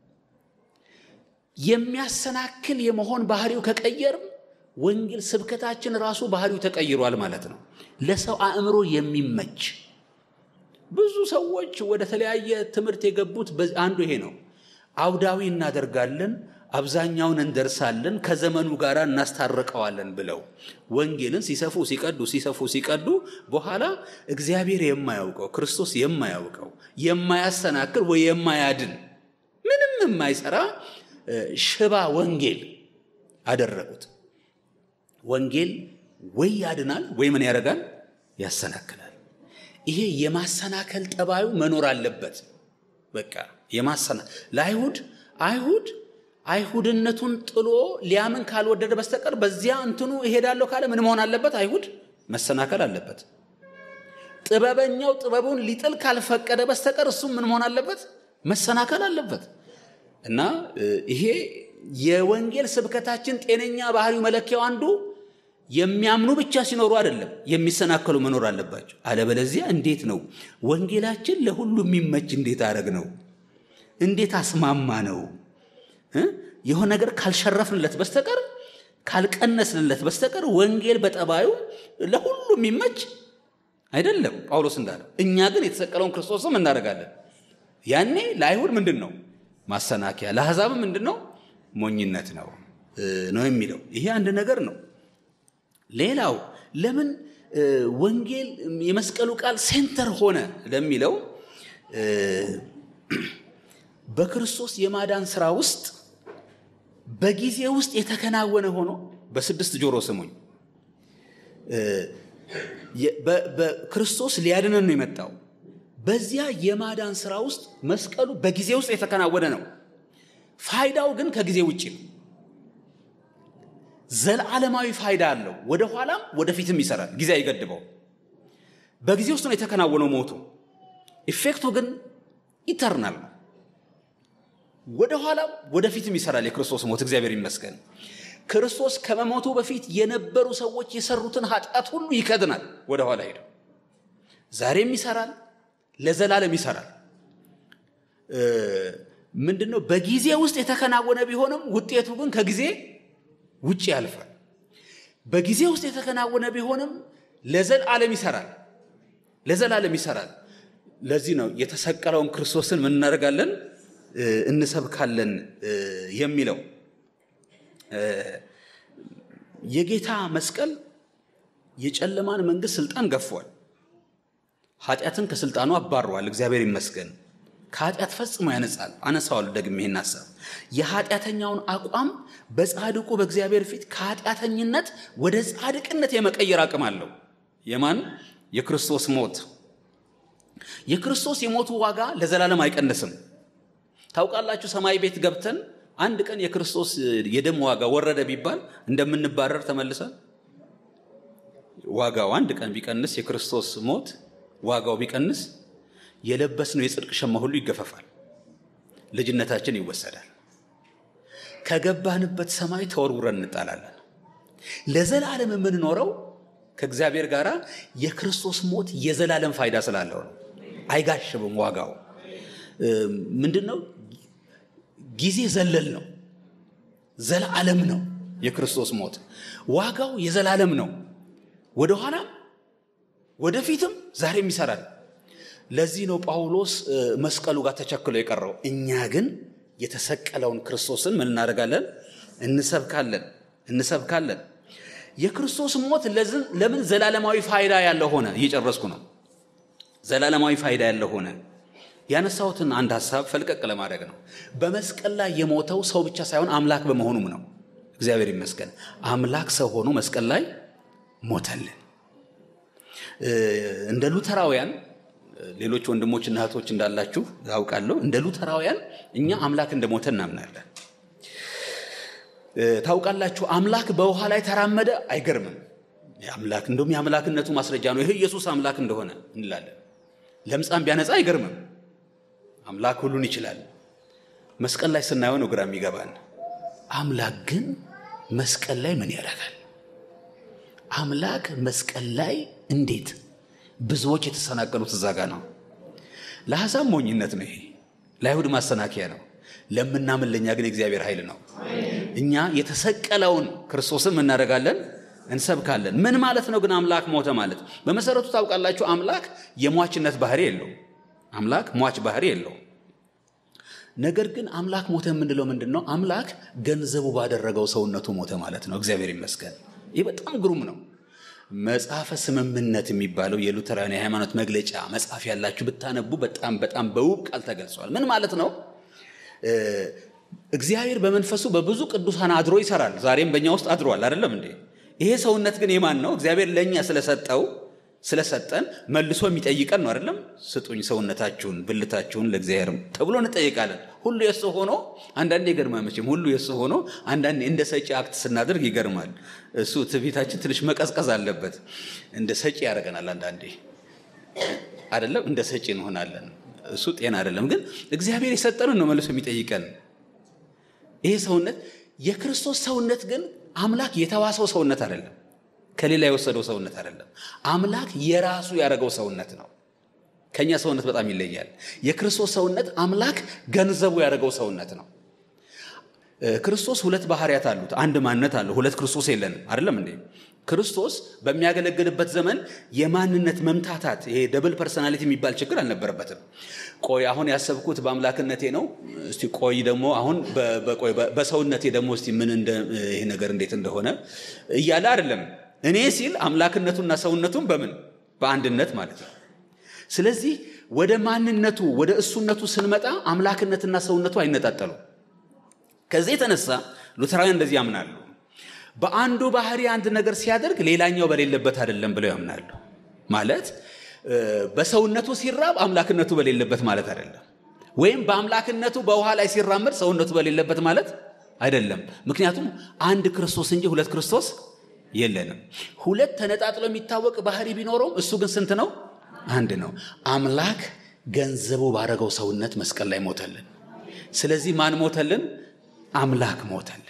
የሚያሰናክል የመሆን ባህሪው ከቀየርም ወንጌል ስብከታችን ራሱ ባህሪው ተቀይሯል ማለት ነው። ለሰው አእምሮ የሚመች ብዙ ሰዎች ወደ ተለያየ ትምህርት የገቡት አንዱ ይሄ ነው። አውዳዊ እናደርጋለን፣ አብዛኛውን እንደርሳለን፣ ከዘመኑ ጋር እናስታርቀዋለን ብለው ወንጌልን ሲሰፉ ሲቀዱ ሲሰፉ ሲቀዱ በኋላ እግዚአብሔር የማያውቀው ክርስቶስ የማያውቀው የማያሰናክል ወይ የማያድን ምንም የማይሰራ ሽባ ወንጌል አደረጉት። ወንጌል ወይ ያድናል ወይ ምን ያደርጋል? ያሰናክላል። ይሄ የማሰናከል ጠባዩ መኖር አለበት። በቃ የማሰና ለአይሁድ አይሁድ አይሁድነቱን ጥሎ ሊያምን ካልወደደ በስተቀር በዚያ እንትኑ እሄዳለሁ ካለ ምን መሆን አለበት? አይሁድ መሰናከል አለበት። ጥበበኛው ጥበቡን ሊጥል ካልፈቀደ በስተቀር እሱም ምን መሆን አለበት? መሰናከል አለበት። እና ይሄ የወንጌል ስብከታችን ጤነኛ ባህሪው መለኪያው አንዱ የሚያምኑ ብቻ ሲኖሩ አይደለም፣ የሚሰናከሉ መኖር አለባቸው። አለበለዚያ እንዴት ነው ወንጌላችን ለሁሉ የሚመች እንዴት አረግ ነው? እንዴት አስማማ ነው? የሆነ ነገር ካልሸረፍንለት በስተቀር ካልቀነስንለት በስተቀር ወንጌል በጠባዩ ለሁሉ የሚመች አይደለም። ጳውሎስ እንዳለው እኛ ግን የተሰቀለውን ክርስቶስም እናደርጋለን። ያኔ ለአይሁድ ምንድን ነው ማሰናከያ፣ ለአሕዛብም ምንድን ነው ሞኝነት ነው ነው የሚለው ይሄ አንድ ነገር ነው። ሌላው ለምን ወንጌል የመስቀሉ ቃል ሴንተር ሆነ ለሚለው በክርስቶስ የማዳን ስራ ውስጥ በጊዜ ውስጥ የተከናወነ ሆኖ በስድስት ጆሮ ስሙኝ። በክርስቶስ ሊያድነን ነው የመጣው። በዚያ የማዳን ስራ ውስጥ መስቀሉ በጊዜ ውስጥ የተከናወነ ነው። ፋይዳው ግን ከጊዜ ውጭ ነው። ዘለዓለማዊ ፋይዳ አለው። ወደ ኋላም ወደፊትም ይሰራል። ጊዜ አይገድበው። በጊዜ ውስጥ ነው የተከናወነው ሞቱ። ኢፌክቱ ግን ኢተርናል ነው። ወደ ኋላም ወደፊትም ይሰራል የክርስቶስ ሞት። እግዚአብሔር ይመስገን። ክርስቶስ ከመሞቱ በፊት የነበሩ ሰዎች የሰሩትን ኃጢአት ሁሉ ይከድናል። ወደ ኋላ ሄደው ዛሬም ይሰራል፣ ለዘላለም ይሰራል። ምንድን ነው? በጊዜ ውስጥ የተከናወነ ቢሆንም ውጤቱ ግን ከጊዜ ውጭ ያልፋል። በጊዜ ውስጥ የተከናወነ ቢሆንም ለዘላለም ይሰራል፣ ለዘላለም ይሰራል። ለዚህ ነው የተሰቀለውን ክርስቶስን ምን እናደርጋለን? እንሰብካለን የሚለው የጌታ መስቀል የጨለማን መንግስት ስልጣን ገፏል። ኃጢአትን ከስልጣኑ አባረዋል። እግዚአብሔር ይመስገን። ከኃጢአት ፈጽሞ ያነጻል። አነሳዋለሁ ደግሜ ይህን ሀሳብ የኃጢአተኛውን አቋም በጻድቁ በእግዚአብሔር ፊት ከኃጢአተኝነት ወደ ጻድቅነት የመቀየር አቅም አለው። የማን የክርስቶስ ሞት የክርስቶስ የሞቱ ዋጋ ለዘላለም አይቀንስም። ታውቃላችሁ፣ ሰማይ ቤት ገብተን አንድ ቀን የክርስቶስ የደም ዋጋ ወረደ ቢባል እንደምንባረር ተመልሰን ዋጋው አንድ ቀን ቢቀንስ የክርስቶስ ሞት ዋጋው ቢቀንስ የለበስነው የጽድቅ ሸማ ሁሉ ይገፈፋል። ልጅነታችን ይወሰዳል። ከገባንበት ሰማይ ተወርውረን እንጣላለን። ለዘላለም የምንኖረው ከእግዚአብሔር ጋር የክርስቶስ ሞት የዘላለም ፋይዳ ስላለው ነው። አይጋሽብም። ዋጋው ምንድን ነው? ጊዜ ዘለል ነው። ዘላለም ነው። የክርስቶስ ሞት ዋጋው የዘላለም ነው። ወደኋላም ወደፊትም ዛሬም ይሰራል። ለዚህ ነው ጳውሎስ መስቀሉ ጋር ተቸክሎ የቀረው። እኛ ግን የተሰቀለውን ክርስቶስን ምን እናደርጋለን? እንሰብካለን እንሰብካለን። የክርስቶስ ሞት ለምን ዘላለማዊ ፋይዳ ያለው ሆነ? እየጨረስኩ ነው። ዘላለማዊ ፋይዳ ያለው ሆነ። ያነሳሁትን አንድ ሀሳብ ፈልቀቅ ለማድረግ ነው። በመስቀል ላይ የሞተው ሰው ብቻ ሳይሆን አምላክ በመሆኑም ነው። እግዚአብሔር ይመስገን። አምላክ ሰው ሆኖ መስቀል ላይ ሞተልን። እንደ ሉተራውያን ሌሎች ወንድሞችና እህቶች እንዳላችሁ ያውቃለሁ። እንደ ሉተራውያን እኛ አምላክ እንደሞተ እናምናለን። ታውቃላችሁ፣ አምላክ በውሃ ላይ ተራመደ አይገርምም? አምላክ እንደውም የአምላክነቱ ማስረጃ ነው። ይህ ኢየሱስ አምላክ እንደሆነ እንላለን። ለምጻም ቢያነጻ አይገርምም? አምላክ ሁሉን ይችላል። መስቀል ላይ ስናየው ነው ግራ የሚገባን። አምላክ ግን መስቀል ላይ ምን ያደርጋል? አምላክ መስቀል ላይ እንዴት? ብዙዎች የተሰናቀሉት እዛ ጋ ነው። ለአሕዛብ ሞኝነት ነው ይሄ፣ ለአይሁድ ማሰናከያ ነው። ለምናምን ለእኛ ግን የእግዚአብሔር ኃይል ነው። እኛ የተሰቀለውን ክርስቶስም እናደርጋለን እንሰብካለን። ምን ማለት ነው ግን አምላክ ሞተ ማለት? በመሰረቱ ታውቃላችሁ፣ አምላክ የሟችነት ባህሪ የለው። አምላክ ሟች ባህሪ የለው። ነገር ግን አምላክ ሞተ የምንለው ምንድን ነው? አምላክ ገንዘቡ ባደረገው ሰውነቱ ሞተ ማለት ነው። እግዚአብሔር ይመስገን። ይህ በጣም ግሩም ነው። መጽሐፈ ስምምነት የሚባለው የሉተራውያን የሃይማኖት መግለጫ መጽሐፍ ያላችሁ ብታነቡ በጣም በጣም በውብ ቃል ተገልጿል። ምን ማለት ነው? እግዚአብሔር በመንፈሱ በብዙ ቅዱሳን አድሮ ይሰራል። ዛሬም በእኛ ውስጥ አድሯል። አይደለም እንዴ? ይሄ ሰውነት ግን የማን ነው? እግዚአብሔር ለእኛ ስለሰጠው ስለሰጠን መልሶ የሚጠይቀን ነው። አይደለም? ስጡኝ ሰውነታችሁን ብልታችሁን ለእግዚአብሔር ተብሎ እንጠይቃለን። ሁሉ የእሱ ሆኖ አንዳንዴ ይገርማል። መቼም ሁሉ የእሱ ሆኖ አንዳንዴ እንደ ሰጪ አክት ስናደርግ ይገርማል። እሱ ትዕቢታችን ትንሽ መቀዝቀዝ አለበት። እንደ ሰጪ ያደርገናል አንዳንዴ አይደለም? እንደ ሰጪ እንሆናለን። እሱ ጤና አይደለም። ግን እግዚአብሔር የሰጠንን ነው መልሶ የሚጠይቀን። ይሄ ሰውነት የክርስቶስ ሰውነት ግን አምላክ የተዋሰው ሰውነት አይደለም። ከሌላ የወሰደው ሰውነት አይደለም። አምላክ የራሱ ያደረገው ሰውነት ነው። ከኛ ሰውነት በጣም ይለያል። የክርስቶስ ሰውነት አምላክ ገንዘቡ ያደረገው ሰውነት ነው። ክርስቶስ ሁለት ባህሪያት አሉት። አንድ ማንነት አለው። ሁለት ክርስቶስ የለንም። አይደለም እንዴ? ክርስቶስ በሚያገለግልበት ዘመን የማንነት መምታታት ይሄ ደብል ፐርሰናሊቲ የሚባል ችግር አልነበረበትም። ቆይ አሁን ያሰብኩት በአምላክነቴ ነው፣ እስቲ ቆይ ደግሞ አሁን በሰውነቴ ደግሞ እስቲ ምን ይሄ ነገር እንዴት እንደሆነ እያለ አይደለም። እኔ ሲል አምላክነቱና ሰውነቱን በምን በአንድነት ማለት ነው። ስለዚህ ወደ ማንነቱ ወደ እሱነቱ ስንመጣ አምላክነትና ሰውነቱ አይነጣጠሉ። ከዚህ የተነሳ ሉተራውያን እንደዚህ ያምናሉ። በአንዱ ባህሪ አንድ ነገር ሲያደርግ ሌላኛው በሌለበት አይደለም ብለው ያምናሉ። ማለት በሰውነቱ ሲራብ አምላክነቱ በሌለበት ማለት አይደለም። ወይም በአምላክነቱ በውሃ ላይ ሲራመድ ሰውነቱ በሌለበት ማለት አይደለም። ምክንያቱም አንድ ክርስቶስ እንጂ ሁለት ክርስቶስ የለንም። ሁለት ተነጣጥሎ የሚታወቅ ባህሪ ቢኖረውም እሱ ግን ስንት ነው? አንድ ነው። አምላክ ገንዘቡ ባረገው ሰውነት መስቀል ላይ ሞተልን። ስለዚህ ማን ሞተልን? አምላክ ሞተልን።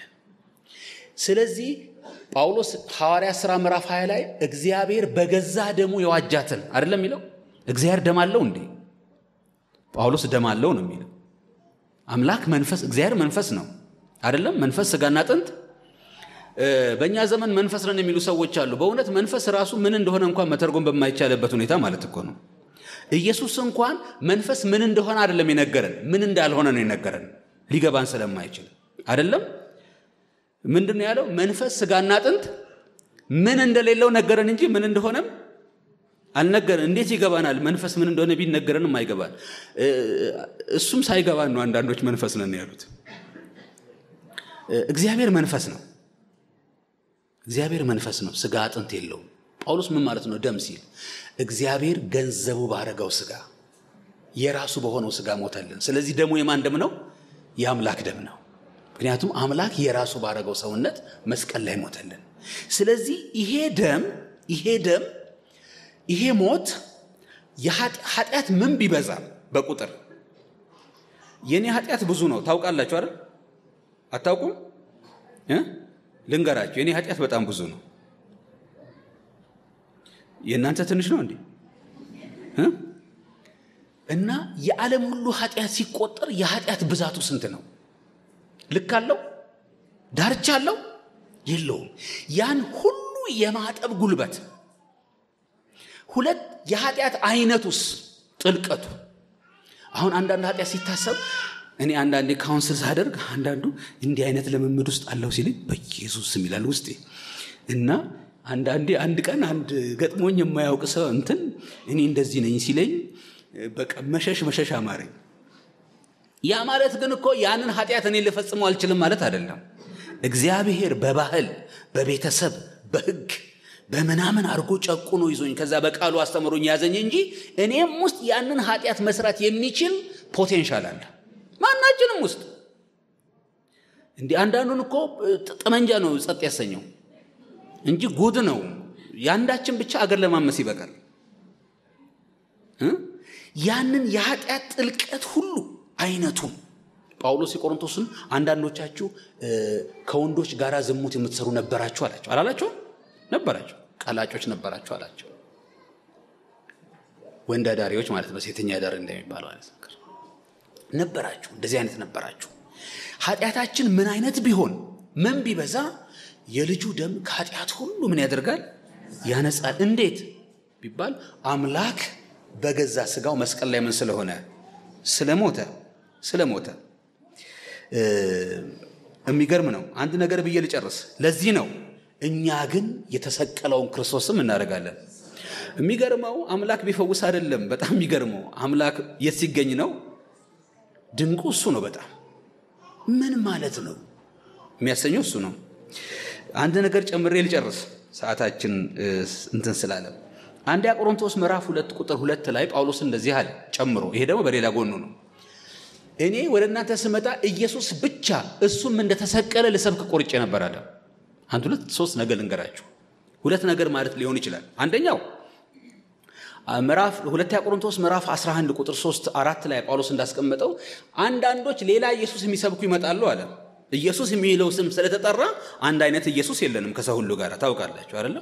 ስለዚህ ጳውሎስ ሐዋርያ ሥራ ምዕራፍ 20 ላይ እግዚአብሔር በገዛ ደሙ የዋጃትን አይደለም የሚለው። እግዚአብሔር ደም አለው እንዴ? ጳውሎስ ደም አለው ነው የሚለው። አምላክ መንፈስ፣ እግዚአብሔር መንፈስ ነው አይደለም? መንፈስ ስጋና አጥንት በእኛ ዘመን መንፈስ ነን የሚሉ ሰዎች አሉ። በእውነት መንፈስ ራሱ ምን እንደሆነ እንኳን መተርጎም በማይቻልበት ሁኔታ ማለት እኮ ነው። ኢየሱስ እንኳን መንፈስ ምን እንደሆነ አይደለም የነገረን፣ ምን እንዳልሆነ ነው የነገረን፣ ሊገባን ስለማይችል አይደለም። ምንድን ነው ያለው? መንፈስ ስጋና አጥንት ምን እንደሌለው ነገረን እንጂ ምን እንደሆነም አልነገረን። እንዴት ይገባናል? መንፈስ ምን እንደሆነ ቢነገረንም አይገባን። እሱም ሳይገባን ነው አንዳንዶች መንፈስ ነን ያሉት። እግዚአብሔር መንፈስ ነው። እግዚአብሔር መንፈስ ነው፣ ስጋ አጥንት የለውም። ጳውሎስ ምን ማለት ነው? ደም ሲል እግዚአብሔር ገንዘቡ ባረገው ስጋ የራሱ በሆነው ስጋ ሞተልን። ስለዚህ ደሙ የማን ደም ነው? የአምላክ ደም ነው። ምክንያቱም አምላክ የራሱ ባረገው ሰውነት መስቀል ላይ ሞተልን። ስለዚህ ይሄ ደም ይሄ ደም ይሄ ሞት ኃጢአት ምን ቢበዛም በቁጥር የእኔ ኃጢአት ብዙ ነው ታውቃላችሁ አይደል? አታውቁም? ልንገራችሁ፣ የእኔ ኃጢአት በጣም ብዙ ነው። የእናንተ ትንሽ ነው እንዴ? እና የዓለም ሁሉ ኃጢአት ሲቆጠር የኃጢአት ብዛቱ ስንት ነው? ልክ አለው? ዳርቻ አለው? የለውም። ያን ሁሉ የማጠብ ጉልበት ሁለት የኃጢአት አይነቱስ ጥልቀቱ አሁን አንዳንድ ኃጢአት ሲታሰብ እኔ አንዳንዴ ካውንስል ሳደርግ አንዳንዱ እንዲህ አይነት ልምምድ ውስጥ አለው ሲልኝ በኢየሱስ ስም ይላል ውስጤ። እና አንዳንዴ አንድ ቀን አንድ ገጥሞኝ የማያውቅ ሰው እንትን እኔ እንደዚህ ነኝ ሲለኝ በቃ መሸሽ መሸሽ አማረኝ። ያ ማለት ግን እኮ ያንን ኃጢአት እኔ ልፈጽመው አልችልም ማለት አይደለም። እግዚአብሔር በባህል በቤተሰብ በሕግ በምናምን አድርጎ ጨቁኖ ይዞኝ ከዛ በቃሉ አስተምሮኝ ያዘኝ እንጂ እኔም ውስጥ ያንን ኃጢአት መስራት የሚችል ፖቴንሻል አለ ማናችንም ውስጥ። እንዲህ አንዳንዱን እኮ ጠመንጃ ነው ጸጥ ያሰኘው እንጂ ጉድ ነው። የአንዳችን ብቻ አገር ለማመስ ይበቃል። ያንን የኃጢአት ጥልቀት ሁሉ አይነቱን ጳውሎስ የቆሮንቶስን አንዳንዶቻችሁ ከወንዶች ጋር ዝሙት የምትሰሩ ነበራችሁ አላቸው። አላላቸው? ነበራቸው። ቀላጮች ነበራችሁ አላቸው። ወንድ አዳሪዎች ማለት ነው። ሴተኛ አዳሪ እንደሚባለው አይነት ነገር ነበራችሁ። እንደዚህ አይነት ነበራችሁ። ኃጢአታችን ምን አይነት ቢሆን ምን ቢበዛ የልጁ ደም ከኃጢአት ሁሉ ምን ያደርጋል? ያነጻል። እንዴት ቢባል አምላክ በገዛ ስጋው መስቀል ላይ ምን ስለሆነ ስለሞተ ስለሞተ የሚገርም ነው። አንድ ነገር ብዬ ልጨርስ። ለዚህ ነው እኛ ግን የተሰቀለውን ክርስቶስም እናደርጋለን። የሚገርመው አምላክ ቢፈውስ አይደለም። በጣም የሚገርመው አምላክ የት ሲገኝ ነው? ድንቁ እሱ ነው። በጣም ምን ማለት ነው የሚያሰኘው እሱ ነው። አንድ ነገር ጨምሬ ልጨርስ፣ ሰዓታችን እንትን ስላለ አንደኛ ቆሮንቶስ ምዕራፍ ሁለት ቁጥር ሁለት ላይ ጳውሎስ እንደዚህ አለ ጨምሮ። ይሄ ደግሞ በሌላ ጎኑ ነው። እኔ ወደ እናንተ ስመጣ ኢየሱስ ብቻ እሱም እንደተሰቀለ ልሰብክ ቆርጬ ነበር አለ። አንድ ሁለት ሶስት ነገር ልንገራችሁ። ሁለት ነገር ማለት ሊሆን ይችላል። አንደኛው ምዕራፍ ሁለተኛ ቆሮንቶስ ምዕራፍ 11 ቁጥር 3 አራት ላይ ጳውሎስ እንዳስቀመጠው አንዳንዶች ሌላ ኢየሱስ የሚሰብኩ ይመጣሉ አለ። ኢየሱስ የሚለው ስም ስለተጠራ አንድ አይነት ኢየሱስ የለንም ከሰው ሁሉ ጋር ታውቃላችሁ አይደለም።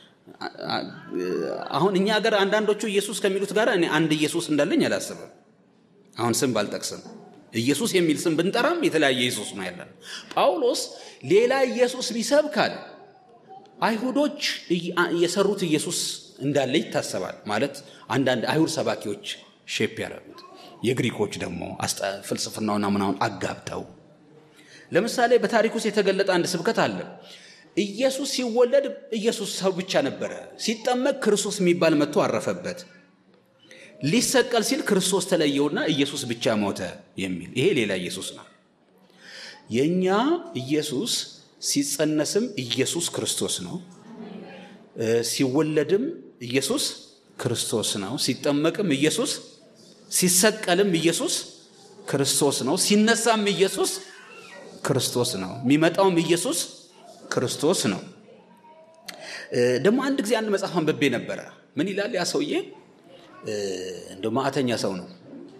አሁን እኛ ሀገር አንዳንዶቹ ኢየሱስ ከሚሉት ጋር እኔ አንድ ኢየሱስ እንዳለኝ አላስብም። አሁን ስም ባልጠቅስም ኢየሱስ የሚል ስም ብንጠራም የተለያየ ኢየሱስ ነው ያለን። ጳውሎስ ሌላ ኢየሱስ ቢሰብካል አይሁዶች የሰሩት ኢየሱስ እንዳለ ይታሰባል። ማለት አንዳንድ አይሁድ ሰባኪዎች ሼፕ ያደረጉት የግሪኮች ደግሞ ፍልስፍናውና ምናምን አጋብተው ለምሳሌ በታሪክ ውስጥ የተገለጠ አንድ ስብከት አለ። ኢየሱስ ሲወለድ ኢየሱስ ሰው ብቻ ነበረ። ሲጠመቅ ክርስቶስ የሚባል መጥቶ አረፈበት። ሊሰቀል ሲል ክርስቶስ ተለየውና ኢየሱስ ብቻ ሞተ የሚል ይሄ ሌላ ኢየሱስ ነው። የእኛ ኢየሱስ ሲጸነስም ኢየሱስ ክርስቶስ ነው። ሲወለድም ኢየሱስ ክርስቶስ ነው። ሲጠመቅም ኢየሱስ፣ ሲሰቀልም ኢየሱስ ክርስቶስ ነው። ሲነሳም ኢየሱስ ክርስቶስ ነው። የሚመጣውም ኢየሱስ ክርስቶስ ነው። ደግሞ አንድ ጊዜ አንድ መጽሐፍ አንብቤ ነበረ። ምን ይላል ያ ሰውዬ? እንደ ማዕተኛ ሰው ነው።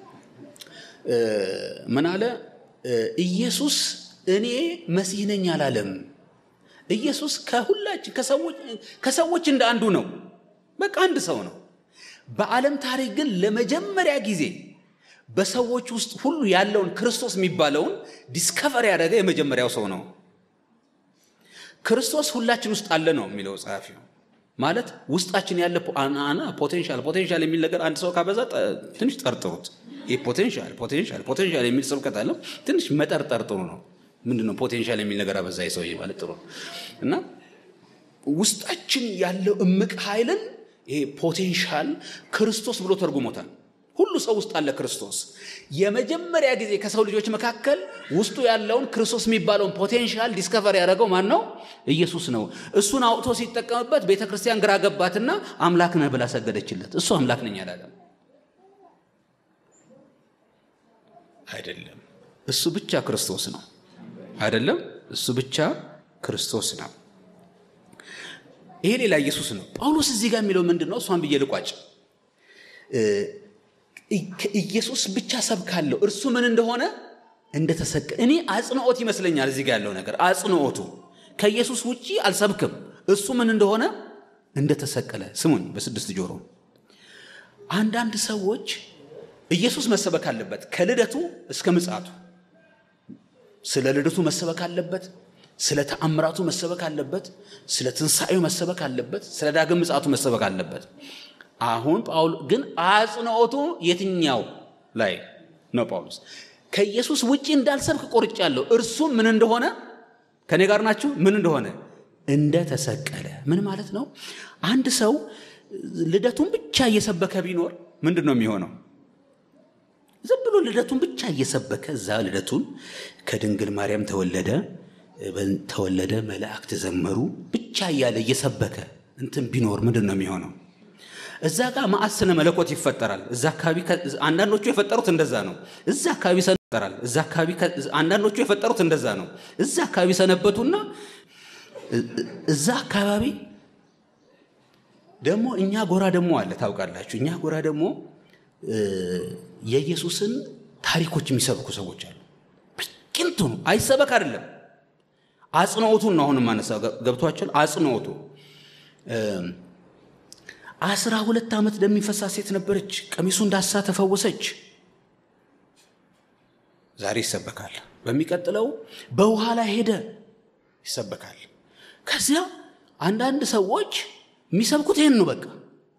ምን አለ? ኢየሱስ እኔ መሲህ ነኝ አላለም። ኢየሱስ ከሁላችን ከሰዎች እንደ አንዱ ነው። በቃ አንድ ሰው ነው። በዓለም ታሪክ ግን ለመጀመሪያ ጊዜ በሰዎች ውስጥ ሁሉ ያለውን ክርስቶስ የሚባለውን ዲስከቨር ያደረገ የመጀመሪያው ሰው ነው። ክርስቶስ ሁላችን ውስጥ አለ ነው የሚለው ጸሐፊው። ማለት ውስጣችን ያለ አና ፖቴንሻል ፖቴንሻል የሚል ነገር አንድ ሰው ካበዛ ትንሽ ጠርጥሩት። ይህ ፖቴንሻል ፖቴንሻል ፖቴንሻል የሚል ስብከት አለው። ትንሽ መጠርጠር ጥሩ ነው። ምንድን ነው ፖቴንሻል የሚል ነገር አበዛ ሰውዬ ማለት ጥሩ ነው። እና ውስጣችን ያለው እምቅ ኃይልን ይሄ ፖቴንሻል ክርስቶስ ብሎ ተርጉሞታል። ሁሉ ሰው ውስጥ አለ ክርስቶስ። የመጀመሪያ ጊዜ ከሰው ልጆች መካከል ውስጡ ያለውን ክርስቶስ የሚባለውን ፖቴንሻል ዲስከቨር ያደረገው ማን ነው? ኢየሱስ ነው። እሱን አውጥቶ ሲጠቀምበት ቤተ ክርስቲያን ግራ ገባትና አምላክ ነህ ብላ ሰገደችለት። እሱ አምላክ ነኝ አላለም። አይደለም፣ እሱ ብቻ ክርስቶስ ነው። አይደለም፣ እሱ ብቻ ክርስቶስ ነው። ይሄ ሌላ ኢየሱስ ነው። ጳውሎስ እዚህ ጋር የሚለው ምንድን ነው? እሷን ብዬ ልቋጭ። ኢየሱስ ብቻ ሰብካለሁ እርሱ ምን እንደሆነ እንደተሰቀለ እኔ አጽንኦት ይመስለኛል እዚህ ጋር ያለው ነገር አጽንኦቱ ከኢየሱስ ውጪ አልሰብክም እሱ ምን እንደሆነ እንደተሰቀለ ስሙኝ በስድስት ጆሮ አንዳንድ ሰዎች ኢየሱስ መሰበክ አለበት ከልደቱ እስከ ምጽአቱ ስለ ልደቱ መሰበክ አለበት ስለ ተአምራቱ መሰበክ አለበት ስለ ትንሣኤው መሰበክ አለበት ስለ ዳግም ምጽአቱ መሰበክ አለበት አሁን ጳውሎ ግን አጽንኦቱ የትኛው ላይ ነው? ጳውሎስ ከኢየሱስ ውጪ እንዳልሰብክ ቆርጫለሁ። እርሱም ምን እንደሆነ ከኔ ጋር ናችሁ? ምን እንደሆነ እንደተሰቀለ ምን ማለት ነው? አንድ ሰው ልደቱን ብቻ እየሰበከ ቢኖር ምንድን ነው የሚሆነው? ዝም ብሎ ልደቱን ብቻ እየሰበከ እዛ ልደቱን ከድንግል ማርያም ተወለደ ተወለደ መላእክት ዘመሩ ብቻ እያለ እየሰበከ እንትን ቢኖር ምንድን ነው የሚሆነው? እዛ ጋር መዓት ስነ መለኮት ይፈጠራል። እዛ አካባቢ አንዳንዶቹ የፈጠሩት እንደዛ ነው። እዛ አካባቢ ሰነበራል። እዛ አካባቢ አንዳንዶቹ የፈጠሩት እንደዛ ነው። እዛ አካባቢ ሰነበቱና እዛ አካባቢ ደግሞ እኛ ጎራ ደግሞ አለ ታውቃላችሁ። እኛ ጎራ ደግሞ የኢየሱስን ታሪኮች የሚሰብኩ ሰዎች አሉ። ቅንቱ አይሰበክ አይደለም አጽንኦቱን ነው አሁን ማነሳ ገብቷቸዋል። አጽንኦቱ አስራ ሁለት ዓመት ደም የሚፈሳት ሴት ነበረች። ቀሚሱ እንዳሳ ተፈወሰች። ዛሬ ይሰበካል። በሚቀጥለው በውሃ ላይ ሄደ ይሰበካል። ከዚያ አንዳንድ ሰዎች የሚሰብኩት ይህን ነው። በቃ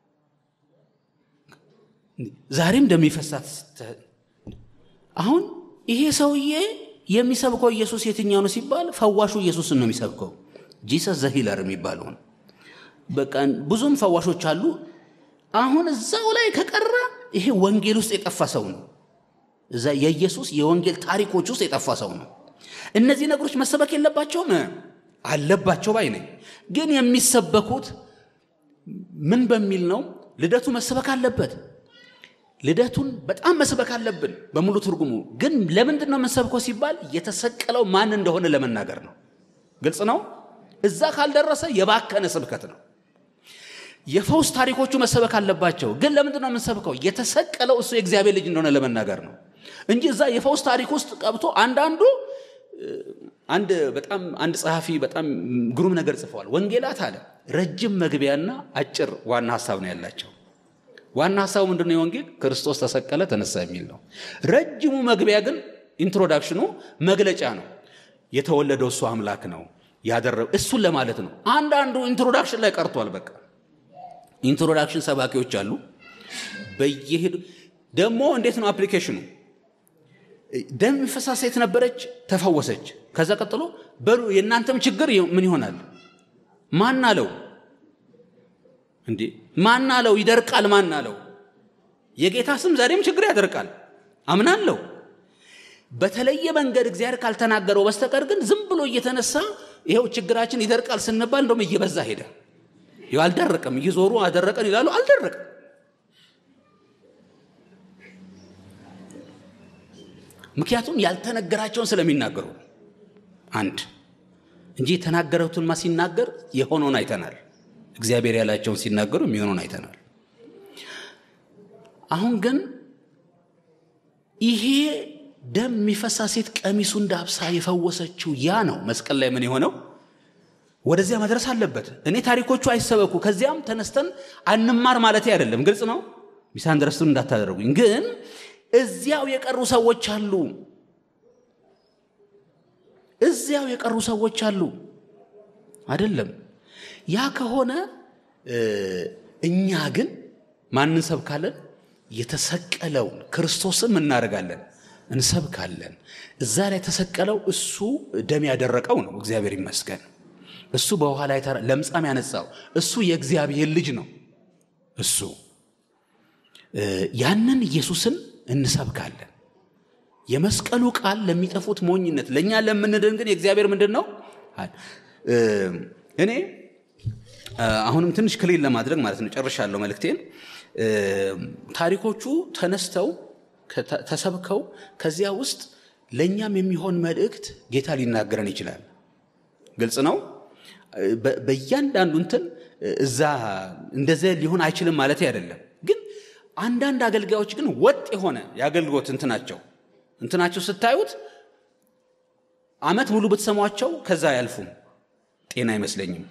ዛሬም እንደሚፈሳት አሁን ይሄ ሰውዬ የሚሰብከው ኢየሱስ የትኛው ነው ሲባል ፈዋሹ ኢየሱስን ነው የሚሰብከው። ጂሰስ ዘሂለር የሚባለውን በቃ ብዙም ፈዋሾች አሉ። አሁን እዛው ላይ ከቀረ ይሄ ወንጌል ውስጥ የጠፋ ሰው ነው። እዛ የኢየሱስ የወንጌል ታሪኮች ውስጥ የጠፋ ሰው ነው። እነዚህ ነገሮች መሰበክ የለባቸውም አለባቸው ባይ ነኝ። ግን የሚሰበኩት ምን በሚል ነው? ልደቱ መሰበክ አለበት። ልደቱን በጣም መስበክ አለብን በሙሉ ትርጉሙ። ግን ለምንድን ነው የምንሰብከው ሲባል የተሰቀለው ማን እንደሆነ ለመናገር ነው። ግልጽ ነው። እዛ ካልደረሰ የባከነ ስብከት ነው። የፈውስ ታሪኮቹ መሰበክ አለባቸው። ግን ለምንድን ነው የምንሰብከው? የተሰቀለው እሱ የእግዚአብሔር ልጅ እንደሆነ ለመናገር ነው እንጂ እዛ የፈውስ ታሪክ ውስጥ ቀብቶ አንዳንዱ አንድ በጣም አንድ ጸሐፊ በጣም ግሩም ነገር ጽፈዋል። ወንጌላት አለ ረጅም መግቢያና አጭር ዋና ሀሳብ ነው ያላቸው። ዋና ሀሳቡ ምንድነው? የወንጌል ክርስቶስ ተሰቀለ ተነሳ የሚል ነው። ረጅሙ መግቢያ ግን ኢንትሮዳክሽኑ መግለጫ ነው። የተወለደው እሱ አምላክ ነው ያደረገው እሱን ለማለት ነው። አንዳንዱ ኢንትሮዳክሽን ላይ ቀርቷል። በቃ ኢንትሮዳክሽን ሰባኪዎች አሉ። በየሄዱ ደግሞ እንዴት ነው አፕሊኬሽኑ? ደም የሚፈሳት ሴት ነበረች፣ ተፈወሰች። ከዛ ቀጥሎ በሉ የእናንተም ችግር ምን ይሆናል? ማን አለው እንዴ? ማን አለው? ይደርቃል። ማን አለው? የጌታ ስም ዛሬም ችግር ያደርቃል። አምናለሁ። በተለየ መንገድ እግዚአብሔር ካልተናገረው በስተቀር ግን ዝም ብሎ እየተነሳ ይኸው ችግራችን ይደርቃል ስንባል እንደውም እየበዛ ሄደ። ይኸው አልደረቀም። እየዞሩ አደረቀን ይላሉ፣ አልደረቀም። ምክንያቱም ያልተነገራቸውን ስለሚናገሩ አንድ እንጂ የተናገረውትንማ ሲናገር የሆነውን አይተናል። እግዚአብሔር ያላቸውን ሲናገሩ የሚሆነውን አይተናል። አሁን ግን ይሄ ደም የሚፈሳ ሴት ቀሚሱ እንዳብሳ የፈወሰችው ያ ነው። መስቀል ላይ ምን የሆነው ወደዚያ መድረስ አለበት። እኔ ታሪኮቹ አይሰበኩ ከዚያም ተነስተን አንማር ማለት አይደለም። ግልጽ ነው። ሚስ አንደርስቱን እንዳታደርጉኝ። ግን እዚያው የቀሩ ሰዎች አሉ። እዚያው የቀሩ ሰዎች አሉ። አይደለም ያ ከሆነ እኛ ግን ማን እንሰብካለን? የተሰቀለውን ክርስቶስም እናደርጋለን እንሰብካለን። እዛ ላይ የተሰቀለው እሱ ደም ያደረቀው ነው። እግዚአብሔር ይመስገን። እሱ በውሃ ላይ ለምጻም ያነጻው እሱ የእግዚአብሔር ልጅ ነው። እሱ ያንን ኢየሱስን እንሰብካለን። የመስቀሉ ቃል ለሚጠፉት ሞኝነት፣ ለእኛ ለምንድን ግን የእግዚአብሔር ምንድን ነው? እኔ አሁንም ትንሽ ክሊል ለማድረግ ማለት ነው ጨርሻለሁ መልእክቴን። ታሪኮቹ ተነስተው ተሰብከው ከዚያ ውስጥ ለእኛም የሚሆን መልእክት ጌታ ሊናገረን ይችላል። ግልጽ ነው። በእያንዳንዱ እንትን እዛ እንደዚያ ሊሆን አይችልም ማለት አይደለም። ግን አንዳንድ አገልጋዮች ግን ወጥ የሆነ የአገልግሎት እንትናቸው እንትናቸው ስታዩት ዓመት ሙሉ ብትሰሟቸው ከዛ አያልፉም። ጤና አይመስለኝም።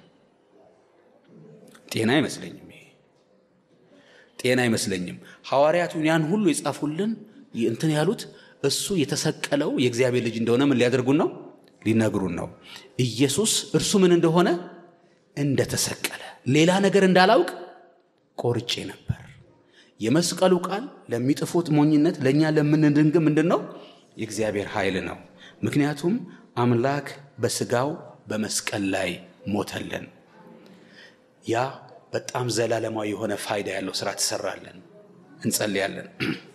ጤና አይመስለኝም። ይሄ ጤና አይመስለኝም። ሐዋርያቱን ያን ሁሉ የጻፉልን እንትን ያሉት እሱ የተሰቀለው የእግዚአብሔር ልጅ እንደሆነ ምን ሊያደርጉን ነው? ሊነግሩን ነው። ኢየሱስ እርሱ ምን እንደሆነ እንደተሰቀለ ሌላ ነገር እንዳላውቅ ቆርጬ ነበር። የመስቀሉ ቃል ለሚጥፉት ሞኝነት፣ ለእኛ ለምንድን ግን ምንድን ነው? የእግዚአብሔር ኃይል ነው። ምክንያቱም አምላክ በስጋው በመስቀል ላይ ሞተልን። ያ በጣም ዘላለማዊ የሆነ ፋይዳ ያለው ስራ ትሰራለን። እንጸልያለን።